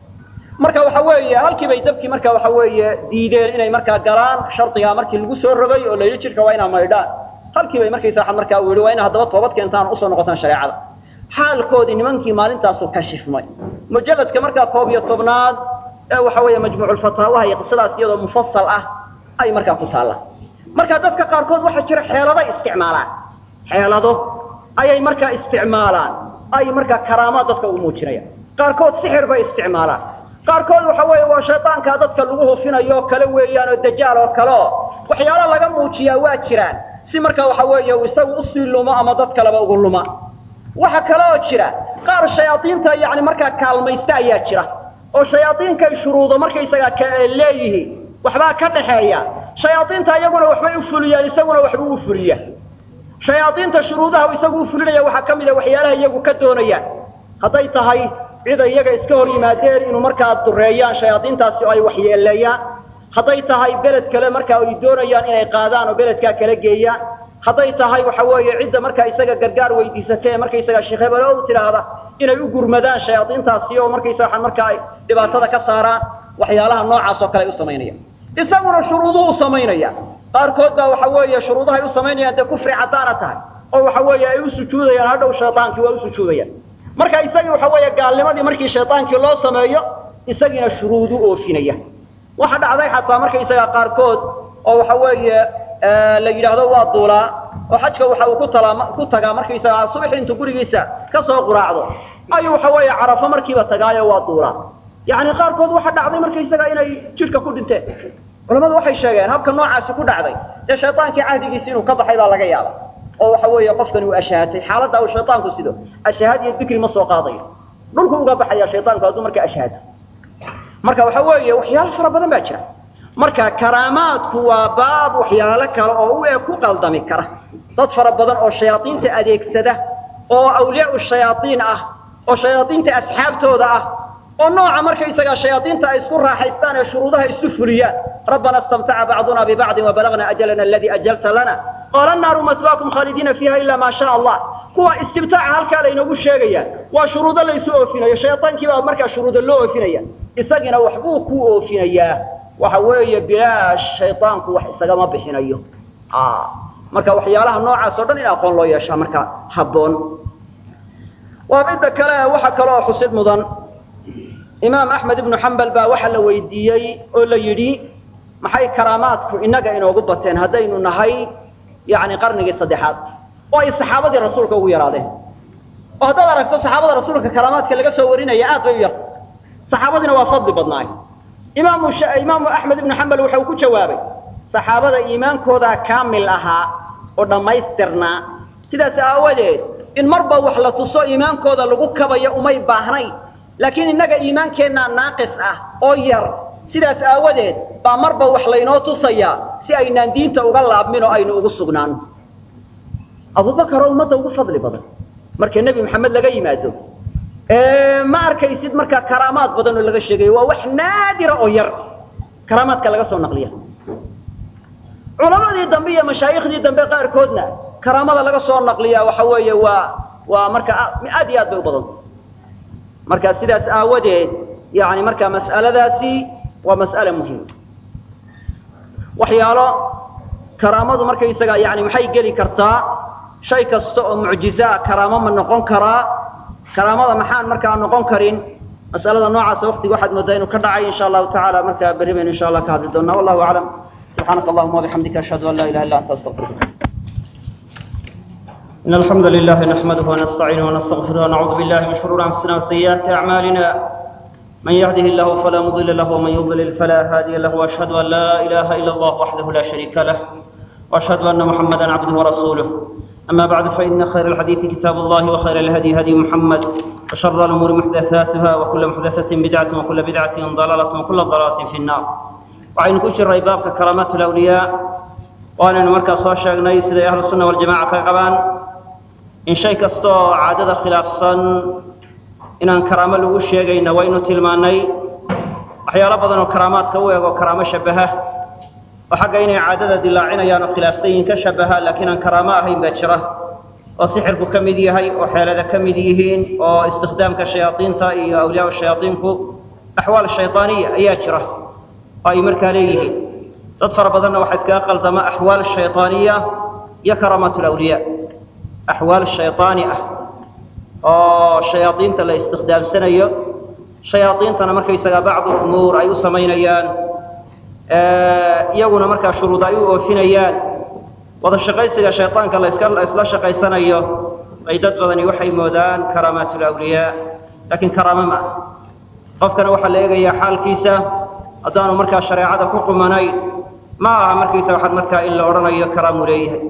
marka waxa weeye halkii bay dabkii marka waxa weeye diideen inay markaa galaan shardigaa markii lagu soo rogay oo layidhi jidhka waa inaa maydhaan halkii bay markaysa markaa uu yihi waa ina haddaba toobad keentaan usoo noqotaan shareecada xaalkoodii nimankii maalintaasu kashifmay mujalladka markaa koob iyo tobnaad ee waxa weeye majmuuculfataawaha iyo qisadaas iyadoo mufasal ah ay markaa ku taalla marka dadka qaarkood waxaa jira xeeladay isticmaalaan xeelado ayay markaa isticmaalaan ay markaa karaamaad dadka ugu muujinayaan qaarkood sixir bay isticmaalaan qaarkood waxa weeye waa shaydaankaa dadka lagu hufinayo oo kale weeyaan oo dajaal oo kale oo waxyaalo laga muujiyaa waa jiraan si markaa waxa weeye uu isagu usii lumo ama dad kaleba ugu luma waxa kale oo jira qaar shayaadiinta yani markaa kaalmaysta ayaa jira oo shayaadiinkay shuruudo markaysagaa leeyihiin waxbaa ka dhaxeeya shayaadiinta iyaguna waxbay u fuliyaan isaguna waxbuu u fuliya shayaadiinta shuruudaha isagu u fulinaya waxaa ka mida waxyaalaha iyagu ka doonayaan hadday tahay cid iyaga iska hor yimaadeen inuu markaa dureeyaan shayaadiintaasi oo ay waxyeeleeyaan hadday tahay beled kale markaa ay doonayaan inay qaadaan oo beledkaa kala geeyaan hadday tahay waxa weeye cidda markaa isaga gargaar weydiisatee markaysaga sheekh hebelo u tidhaahda inay u gurmadaan shayaadiintaasi oo markaysaga markaa ay dhibaatada ka saaraan waxyaalaha noocaas oo kale ay u samaynayaan isaguna shuruuduhu u samaynaya qaarkood baa waxa weeye shuruudahay u samaynayaan dee kufri caddaana tahay oo waxa weeye ay u sujuudayaan hadhow shaydaankii waa u sujuudayaan marka isagii waxa weeye gaalnimadii markii shaydaankii loo sameeyo isagiina shuruudu oofinaya waxa dhacday xataa markaysaga qaarkood oo waxa weeye la yidhaahdo waa duulaa oo xajka waxa uu ku talaa ku tagaa markaysaga subaxii intuu gurigiisa ka soo quraacdo ayuu waxa weeye carafo markiiba tagaayo waa duulaa yacni qaarkood waxa dhacday markaysaga inay jidhka ku dhinteen culamadu waxay sheegeen habka noocaasi ku dhacday dee shaydaankii cahdigiisi inuu ka baxay baa laga yaaba oo waxa weeye qofkani uu ashaahatay xaaladda uu shaydaanku sido ashahaad iyo dikri ma soo qaadayo dhulku uga baxaya shaydaanku hadduu markaa ashahaato marka waxa weeye waxyaalo fara badan baa jira marka karaamaadku waa baab waxyaalo kale oo u eg ku qaldami kara dad fara badan oo shayaadiinta adeegsada oo awliyaa shayaaiin ah oo shayaadiinta asxaabtooda ah oo nooca markaysagaa shayaadiinta ay isku raaxaystaan ee shuruudaha isu fuliyaan rabbana istamtaca bacduna bibacdin wabalagna ajalana aladii ajalta lana qaala naaru maswaakum khaalidiina fiiha ila maa shaa allah kuwa istibtaaca halkaa laynoogu sheegayaan waa shuruudo laysu oofinayo shayaankii baa markaa shuruudo loo oofinaya isagiina waxbuu ku oofinayaa waxa weeye bilaash shaydaanku wax isagama bixinayo marka waxyaalaha noocaas o dhan in aqoon loo yeeshaa marka habboon waa midda kale waxa kale oo xusid mudan imaam axmed ibnu xambal baa waxa la weydiiyey oo la yidhi maxay karaamaadku innaga inoogu bateen haddaynu nahay yani qarnigii saddexaad oo ay saxaabadii rasuulka ugu yaraadeen oo haddaad aragto saxaabada rasuulka karaamaadka laga soo warinaya aad bay u yarta saxaabadiina waa fadli badnaay imaamu imaamu axmed ibnu xambal wuxuu ku jawaabay saxaabada iimaankoodaa kaamil ahaa oo dhammaystirnaa sidaas aawadeed in marba wax la tuso iimaankooda lagu kabayo umay baahnayn laakiin innaga iimaankeenna naaqis ah oo yar sidaas aawadeed baa marba wax laynoo tusayaa si aynaan diinta uga laabmin oo aynu ugu sugnaano abubakar oo ummadda ugu fadli badan marka nebi maxamed laga yimaado ma arkaysid markaa karaamaad badan oo laga sheegayo waa wax naadira oo yar karaamaadka laga soo naqliya culamadii dambe iyo mashaayikhdii dambe qaarkoodna karaamada laga soo naqliya waxa weeye waa waa marka aad iyo aad bay u badanta marka sidaas aawadeed yani marka mas'aladaasi waa mas'ale muhim waxyaalo karaamadu markaysaga yani maxay geli kartaa shay kasta oo mucjizaa karaamo ma noqon karaa karaamada maxaan markaa noqon karin mas'alada noocaasa waqtiga waxaad moodaa inuu ka dhacay insha allahu tacaala markaa berri baynu insha allah ka hadli doonaa wallahu aclam subxaanaka allahuma wabixamdika ashhadu an laa ilaha illa anta astaqfiruka إن الحمد لله نحمده ونستعينه ونستغفره ونعوذ بالله من شرور أنفسنا وسيئات أعمالنا من يهده الله فلا مضل له ومن يضلل فلا هادي له وأشهد أن لا إله إلا الله وحده لا شريك له وأشهد أن محمدا عبده ورسوله أما بعد فإن خير الحديث كتاب الله وخير الهدي هدي محمد وشر الأمور محدثاتها وكل محدثة بدعة وكل بدعة ضلالة وكل ضلالة في النار وعين كشر بابك كرامات الأولياء وأنا مركز صاشا نيس أهل السنة والجماعة كقبان in shay kastaoo caadada khilaafsan inaan karaamo lagu sheegayna waynu tilmaannay waxyaalo badan oo karaamaadka u eg oo karaamo shabbaha oo xagga inay caadada dilaacinayaan oo khilaafsan yihiin ka shabbaha laakiin aan karaamo ahayn baa jira oo sixirku ka mid yahay oo xeelada ka mid yihiin oo istikhdaamka shayaadiinta iyo awliyaa shayaadiinku axwaal shaydaaniya ayaa jira oo ay markaa leeyihiin dad fara badanna waxaa iskaga qaldama axwaal shaydaaniya iyo karaamaat lawliyaa axwaal shaydaani ah oo shayaadiinta la istikhdaamsanayo shayaadiintana markaysagaa bacdu umuur ay u samaynayaan iyaguna markaa shuruud ay u oofinayaan wada shaqaysiga shaydaanka laska la isla shaqaysanayo ay dad badani waxay moodaan karaamaat lawliyaa laakiin karaamo ma ah qofkana waxaa la eegayaa xaalkiisa haddaanu markaa shareecada ku qumanayn ma aha markaysa waxaad markaa in la odhanayo karaamu leeyahay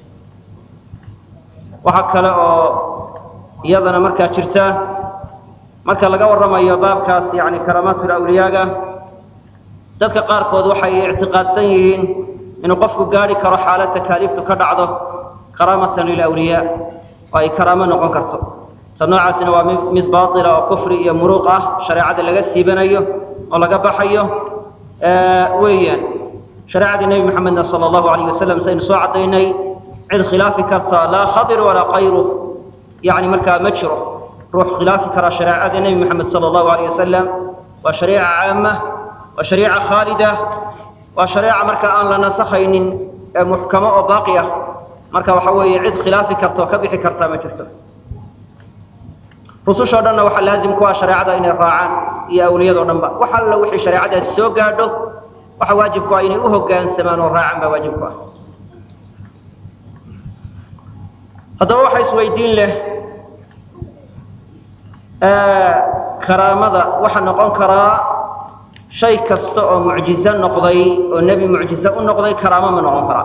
waxaa kale oo iyadana markaa jirta marka laga warramayo baabkaas yani karaamaatul awliyaaga dadka qaarkood waxay ictiqaadsan yihiin inuu qofku gaadhi karo xaalad takaaliiftu ka dhacdo karaamatan lilawliyaa oo ay karaamo noqon karto ta noocaasina waa mid mid baatila oo kufri iyo muruuq ah shareecada laga siibanayo oo laga baxayo weeyaan shareecadii nebi maxamedna sala allahu alayh wasalam saynu soo caddaynay cid khilaafi karta laa khadir walaa kayru yani markaa ma jiro ruux khilaafi kara shareecada nebi moxamed sala allahu alayh wasalam waa shariica caama waa shariica khaalida waa shareeca marka aan la nasakhaynin ee muxkamo oo baaqi ah marka waxa weeye cid khilaafi karta oo ka bixi kartaa ma jirto rusushoo dhanna waxaa laazim ku ah shareecada inay raacaan iyo awliyadoo dhan ba wax alla wixii shareecadaasi soo gaadho waxa waajib ku ah inay u hoggaansamaan oo raacaan baa waajib ku ah haddaba waxa isweydiin leh karaamada waxaa noqon karaa shay kasta oo mucjizo noqday oo nebi mucjizo u noqday karaamo ma noqon karaa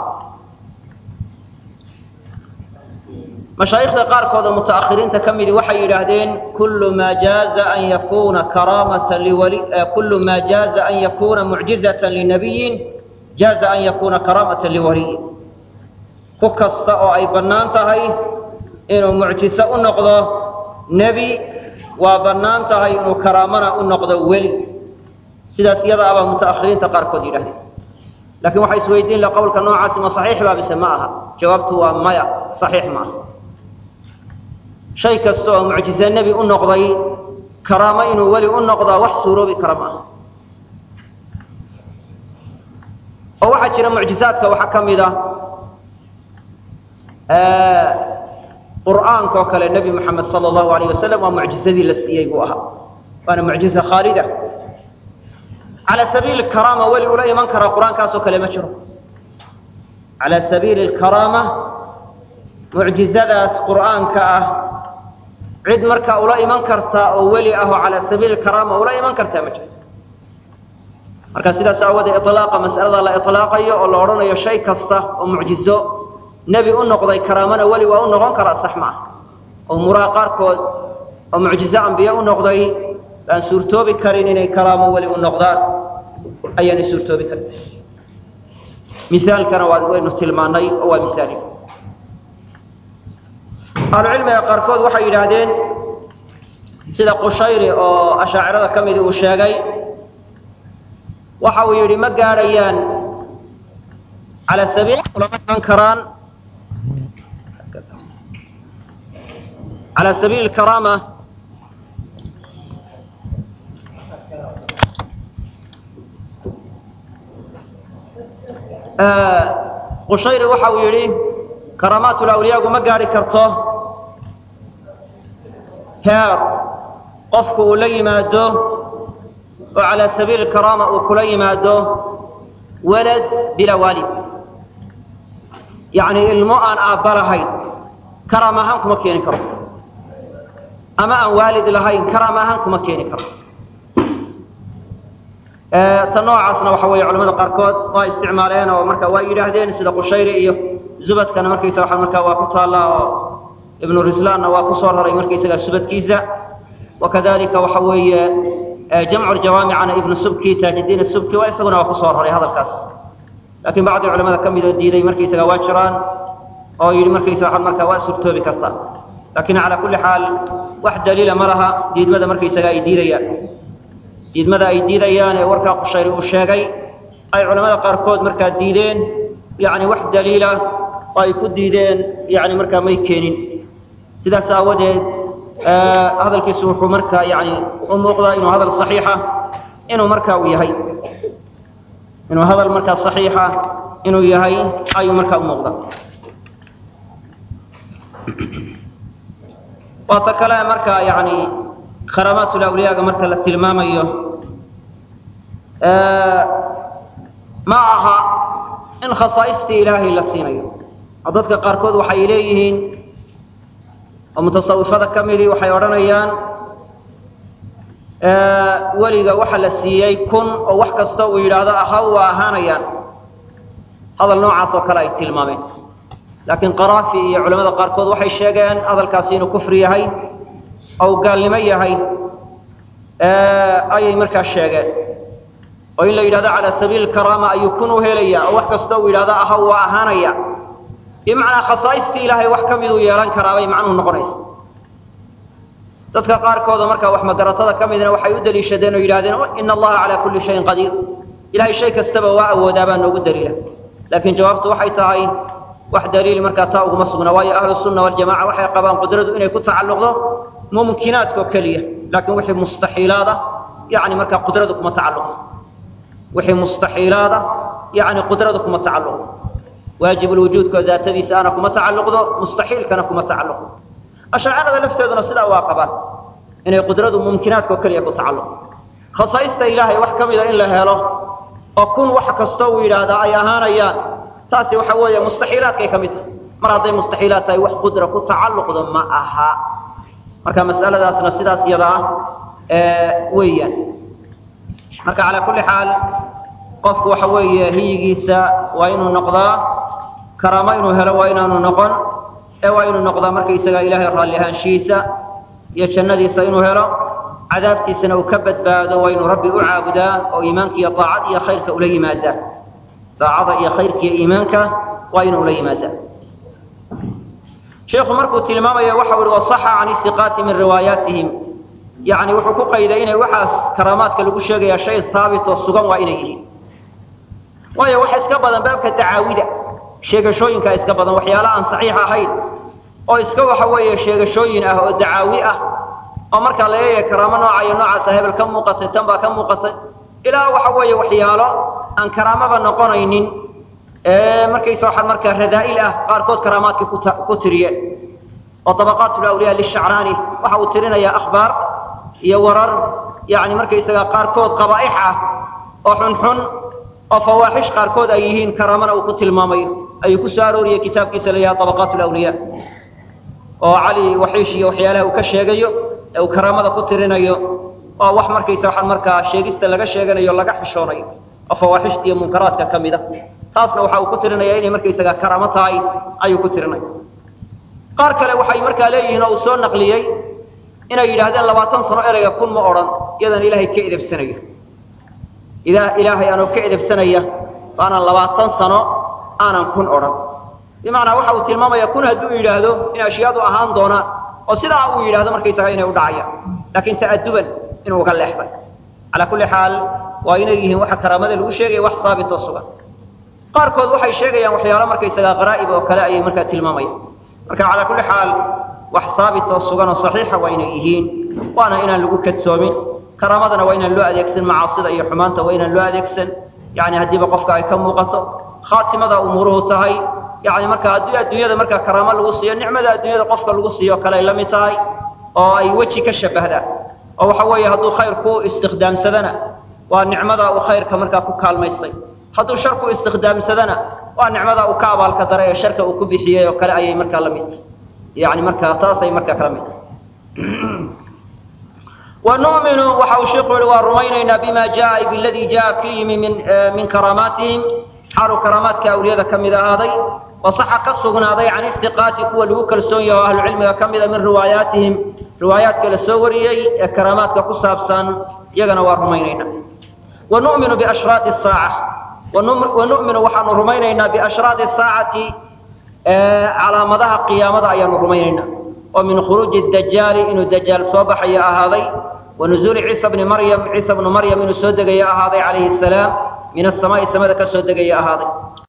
mashaayikhda qaarkood oo mutaakhiriinta ka midi waxay yidhaahdeen kullu maa jaaza an yakuna karaamatan liwali kullu maa jaaza an yakuna mucjizatan linabiyin jaaza an yakuna karaamatan liwaliyin ku kasta oo ay bannaan tahay inuu mucjiso u noqdo nebi waa bannaan tahay inuu karaamana u noqdo weli sidaas iyada abaa muta'akhiriinta qaarkood yidhahdeen lakiin waxay isweydiin la qowlka noocaasi ma saxiix baa bise ma aha jawaabtu waa maya saxiix ma aha shay kasta oo mucjize nebi u noqday karaamo inuu weli u noqdaa wax suuroobi kara ma aha oo waxaa jira mucjizaadka waxaa ka mid a qur'aanka oo kale nebi moxamed sala allahu alayh wasalam waa mucjizadii la siiyey buu ahaa waana mucjiza khaalida cala sabiili karaama weli ula iman karaa qur-aankaasoo kale ma jiro cala sabiili alkaraama mucjizadaas qur'aanka ah cid markaa ula iman kartaa oo weli ah oo cala sabiili karaama ula iman kartaa ma jirto marka sidaas aawoodee iطlaaqa mas'alada la iطlaaqayo oo la odhanayo shay kasta oo mucjizo nebi u noqday karaamana weli waa u noqon karaa sax ma ah oo muraha qaarkood oo mucjizo ambiye u noqday baan suurtoobi karin inay karaamo weli u noqdaan ayaanay suurtoobi karin misaalkana waa waynu tilmaanay oo waa misaali ahlucilmiga qaarkood waxay yidhaahdeen sida qushayri oo ashaacirada ka midi uu sheegay waxa uu yidhi ma gaadhayaan cala sabiil ulama iman karaan cala sabiili karaama qushayri waxa uu yidhi karaamaatulawliyaagu ma gaadhi karto heer qofku uu la yimaado oo calaa sabiili karaama uu kula yimaado walad bilaa waalid yacni ilmo aan aabba lahayn karaama ahaan kuma keeni karo ama aan waalid lahayn karaama ahaan kuma keeni karo ta noocaasna waxa weeye culamada qaarkood waa isticmaaleen oo marka waa yidhaahdeen sida qushayri iyo zubadkana markaysa waa markaa waa ku taallaa oo ibnu rislaanna waa ku soo raray markaysaga subadkiisa wakadalika waxa weeye jamcu ljawaamicana ibnu subki taajidiin subki waa isaguna waa ku soo raray hadalkaas laakiin bacdi culamada ka midoo diiday markaysaga waa jiraan oo yidhi markaysa waa markaa waa surtoobi karta laakiin calaa kulli xaal wax daliila ma laha diidmada markaysaga ay diidayaan diidmada ay diidayaan ee warkaa qushayri uu sheegay ay culamada qaarkood markaa diideen yani wax daliila oo ay ku diideen yani markaa may keenin sidaas aawadeed hadalkiisu wuxuu markaa yani u muuqdaa inuu hadal saxiixa inuu markaa uu yahay inuu hadal markaa saxiixa inuu yahay ayuu markaa u muuqda waata kale markaa yani karaamaatulawliyaaga marka la tilmaamayo ma aha in khasaaistii ilaahay la siinayo oo dadka qaarkood waxay leeyihiin oo mutasawifada ka midii waxay odhanayaan weliga waxa la siiyey kun oo wax kasta uu yidhaahdo ahaw waa ahaanayaan hadal noocaas oo kale ay tilmaameen laakiin qaraafi iyo culamada qaarkood waxay sheegeen hadalkaasi inuu kufri yahay oo uu gaalnimo yahay ayay markaa sheegeen oo in la yidhahdo cala sabiili karaama ayuu kun u helaya oo wax kasta uu yidhahdo ahaw waa ahaanaya bimacnaa khasaaistii ilaahay wax ka miduu yeelan karaabay macnuhu noqonaysa dadka qaarkooda markaa wax magaratada ka midna waxay u daliishadeen oo yidhahdeen ina allaha calaa kulli shayin qadiir ilahay shay kastaba waa awoodaa baa noogu daliila laakiin jawaabtu waxay tahay wax daliil markaa taa uguma sugna waayo ahlu sunna waljamaca waxay qabaan qudradu inay ku tacalluqdo mumkinaadka oo keliya laakiin wixii mustaxiilaada yani markaa qudradu kuma tacalluqdo wixii mustaxiilaada yani qudradu kuma tacalluqdo waajibulwujuudka daatadiisa ana kuma tacalluqdo mustaxiilkana kuma tacalluqdo ashaacirada lafteeduna sidaa waa qabaan inay qudradu mumkinaadka oo keliya ku tacalluqdo khasaaista ilaahay wax ka mida in la helo oo kun wax kastoo uu yidhaahdaa ay ahaanayaan taasi waxa weeye mustaxiilaadkay ka mid tahay mar hadday mustaxiilaad tahay wax qudra ku tacalluqdo ma aha marka mas'aladaasna sidaas yada ah weeyaan marka calaa kulli xaal qofku waxa weeye hiyigiisa waa inuu noqdaa karaamo inuu helo waa inaanu noqon ee waa inuu noqdaa markaysaga ilaahay raalli ahaanshihiisa iyo jannadiisa inuu helo cadaabtiisana uu ka badbaado waa inuu rabbi u caabudaa oo iimaanka iyo daacad iyo khayrka ula yimaadaa daacada iyo khayrka iyo iimaanka waa inuu ula yimaadaa sheikhu markuu tilmaamaya waxa uhi wasaxa can isiqaati min riwaayaatihim yani wuxuu ku qayday inay waxaas karaamaadka lagu sheegaya shay haabit oo sugan waa inay yihiin waayo waxa iska badan baabka dacaawida sheegashooyinkaa iska badan waxyaala aan saxiix ahayn oo iska waxa weeye sheegashooyin ah oo dacaawi ah oo markaa la leeyahay karaamo nooca iyo noocaasa hebel ka muuqatay tan baa ka muuqatay ilaa waxa weeye waxyaalo aan karaamaba noqonaynin markaysa waxaa markaa radaa'il ah qaarkood karaamaadkii ku tiriyeen oo dabaqaat lawliya lishacraani waxa uu tirinayaa akhbaar iyo warar yani markaysaga qaarkood qabaaix ah oo xunxun oo fawaaxish qaarkood ay yihiin karaamana uu ku tilmaamayo ayuu ku soo arooriyey kitaabkiisa la yidhaha dabaqaat lawliya oo cali waxiish iyo waxyaalaha uu ka sheegayo ee uu karaamada ku tirinayo oo wax markaysa waxaan markaa sheegista laga sheeganayo laga xishoonayo oo fawaaxishta iyo munkaraadka ka mid a taasna waxa uu ku tirinaya inay markaysaga karaamo tahay ayuu ku tirinaya qaar kale waxay markaa leeyihiin oo uu soo naqliyey inay yidhaahdeen labaatan sano ereyga kun ma odhan iyadan ilaahay ka edebsanayo idaa ilaahay aanoo ka edebsanaya aanan labaatan sano aanan kun odhan bimacnaa waxa uu tilmaamaya kun hadduu yidhaahdo in ashyaadu ahaan doonaan oo sidaa uu yidhahdo markaysaga inay u dhacayaan laakiin ta'aduban inuu uga leexday calaa kulli xaal waa inay yihiin waxa karaamada lagu sheegaya wax haabit oo sugan qaarkood waxay sheegayaan waxyaalo markaysaga qaraa'ib oo kale ayay markaa tilmaamayaan marka calaa kulli xaal wax haabit oo sugan oo saxiixa waa inay yihiin waana inaan lagu kadsoomin karaamadana waa inaan loo adeegsan macaasida iyo xumaanta waa inaan loo adeegsan yani haddiiba qofka ay ka muuqato khaatimada umuuruhu tahay yani marka haddii adduunyada markaa karaamo lagu siiyo nicmada adduunyada qofka lagu siiyo kale ay la mid tahay oo ay weji ka shabahdaan oo waxa weeye hadduu khayr ku istikhdaamsadana waa nicmada uu khayrka markaa ku kaalmaystay hadduu shar ku istikhdaamsadana waa nicmada uu ka abaalka daray ee sharka uu ku bixiyey oo kale ayay markaa la mid yani markaa taasay markaa kala mid ونؤمن وحوشق ورمينا بما جاء بالذي جاء فيه من من كراماتهم حال كرامات كأولياء كم إذا هذي وصح كالسغنا هذي عن الثقات كو لو كالسونيا وأهل العلم كم إذا من رواياتهم روايات كالسوري كرامات كقصابسان يغنى ورمينا ونؤمن بأشراط الساعة ونؤمن وحن رمينا بأشراط الساعة على مدى قيامة أيام رمينا ومن خروج الدجال إنه الدجال صبح يا هذي ونزول عيسى بن مريم عيسى بن مريم إنه سودق يا هذي عليه السلام من السماء السماء كسودق يا هذي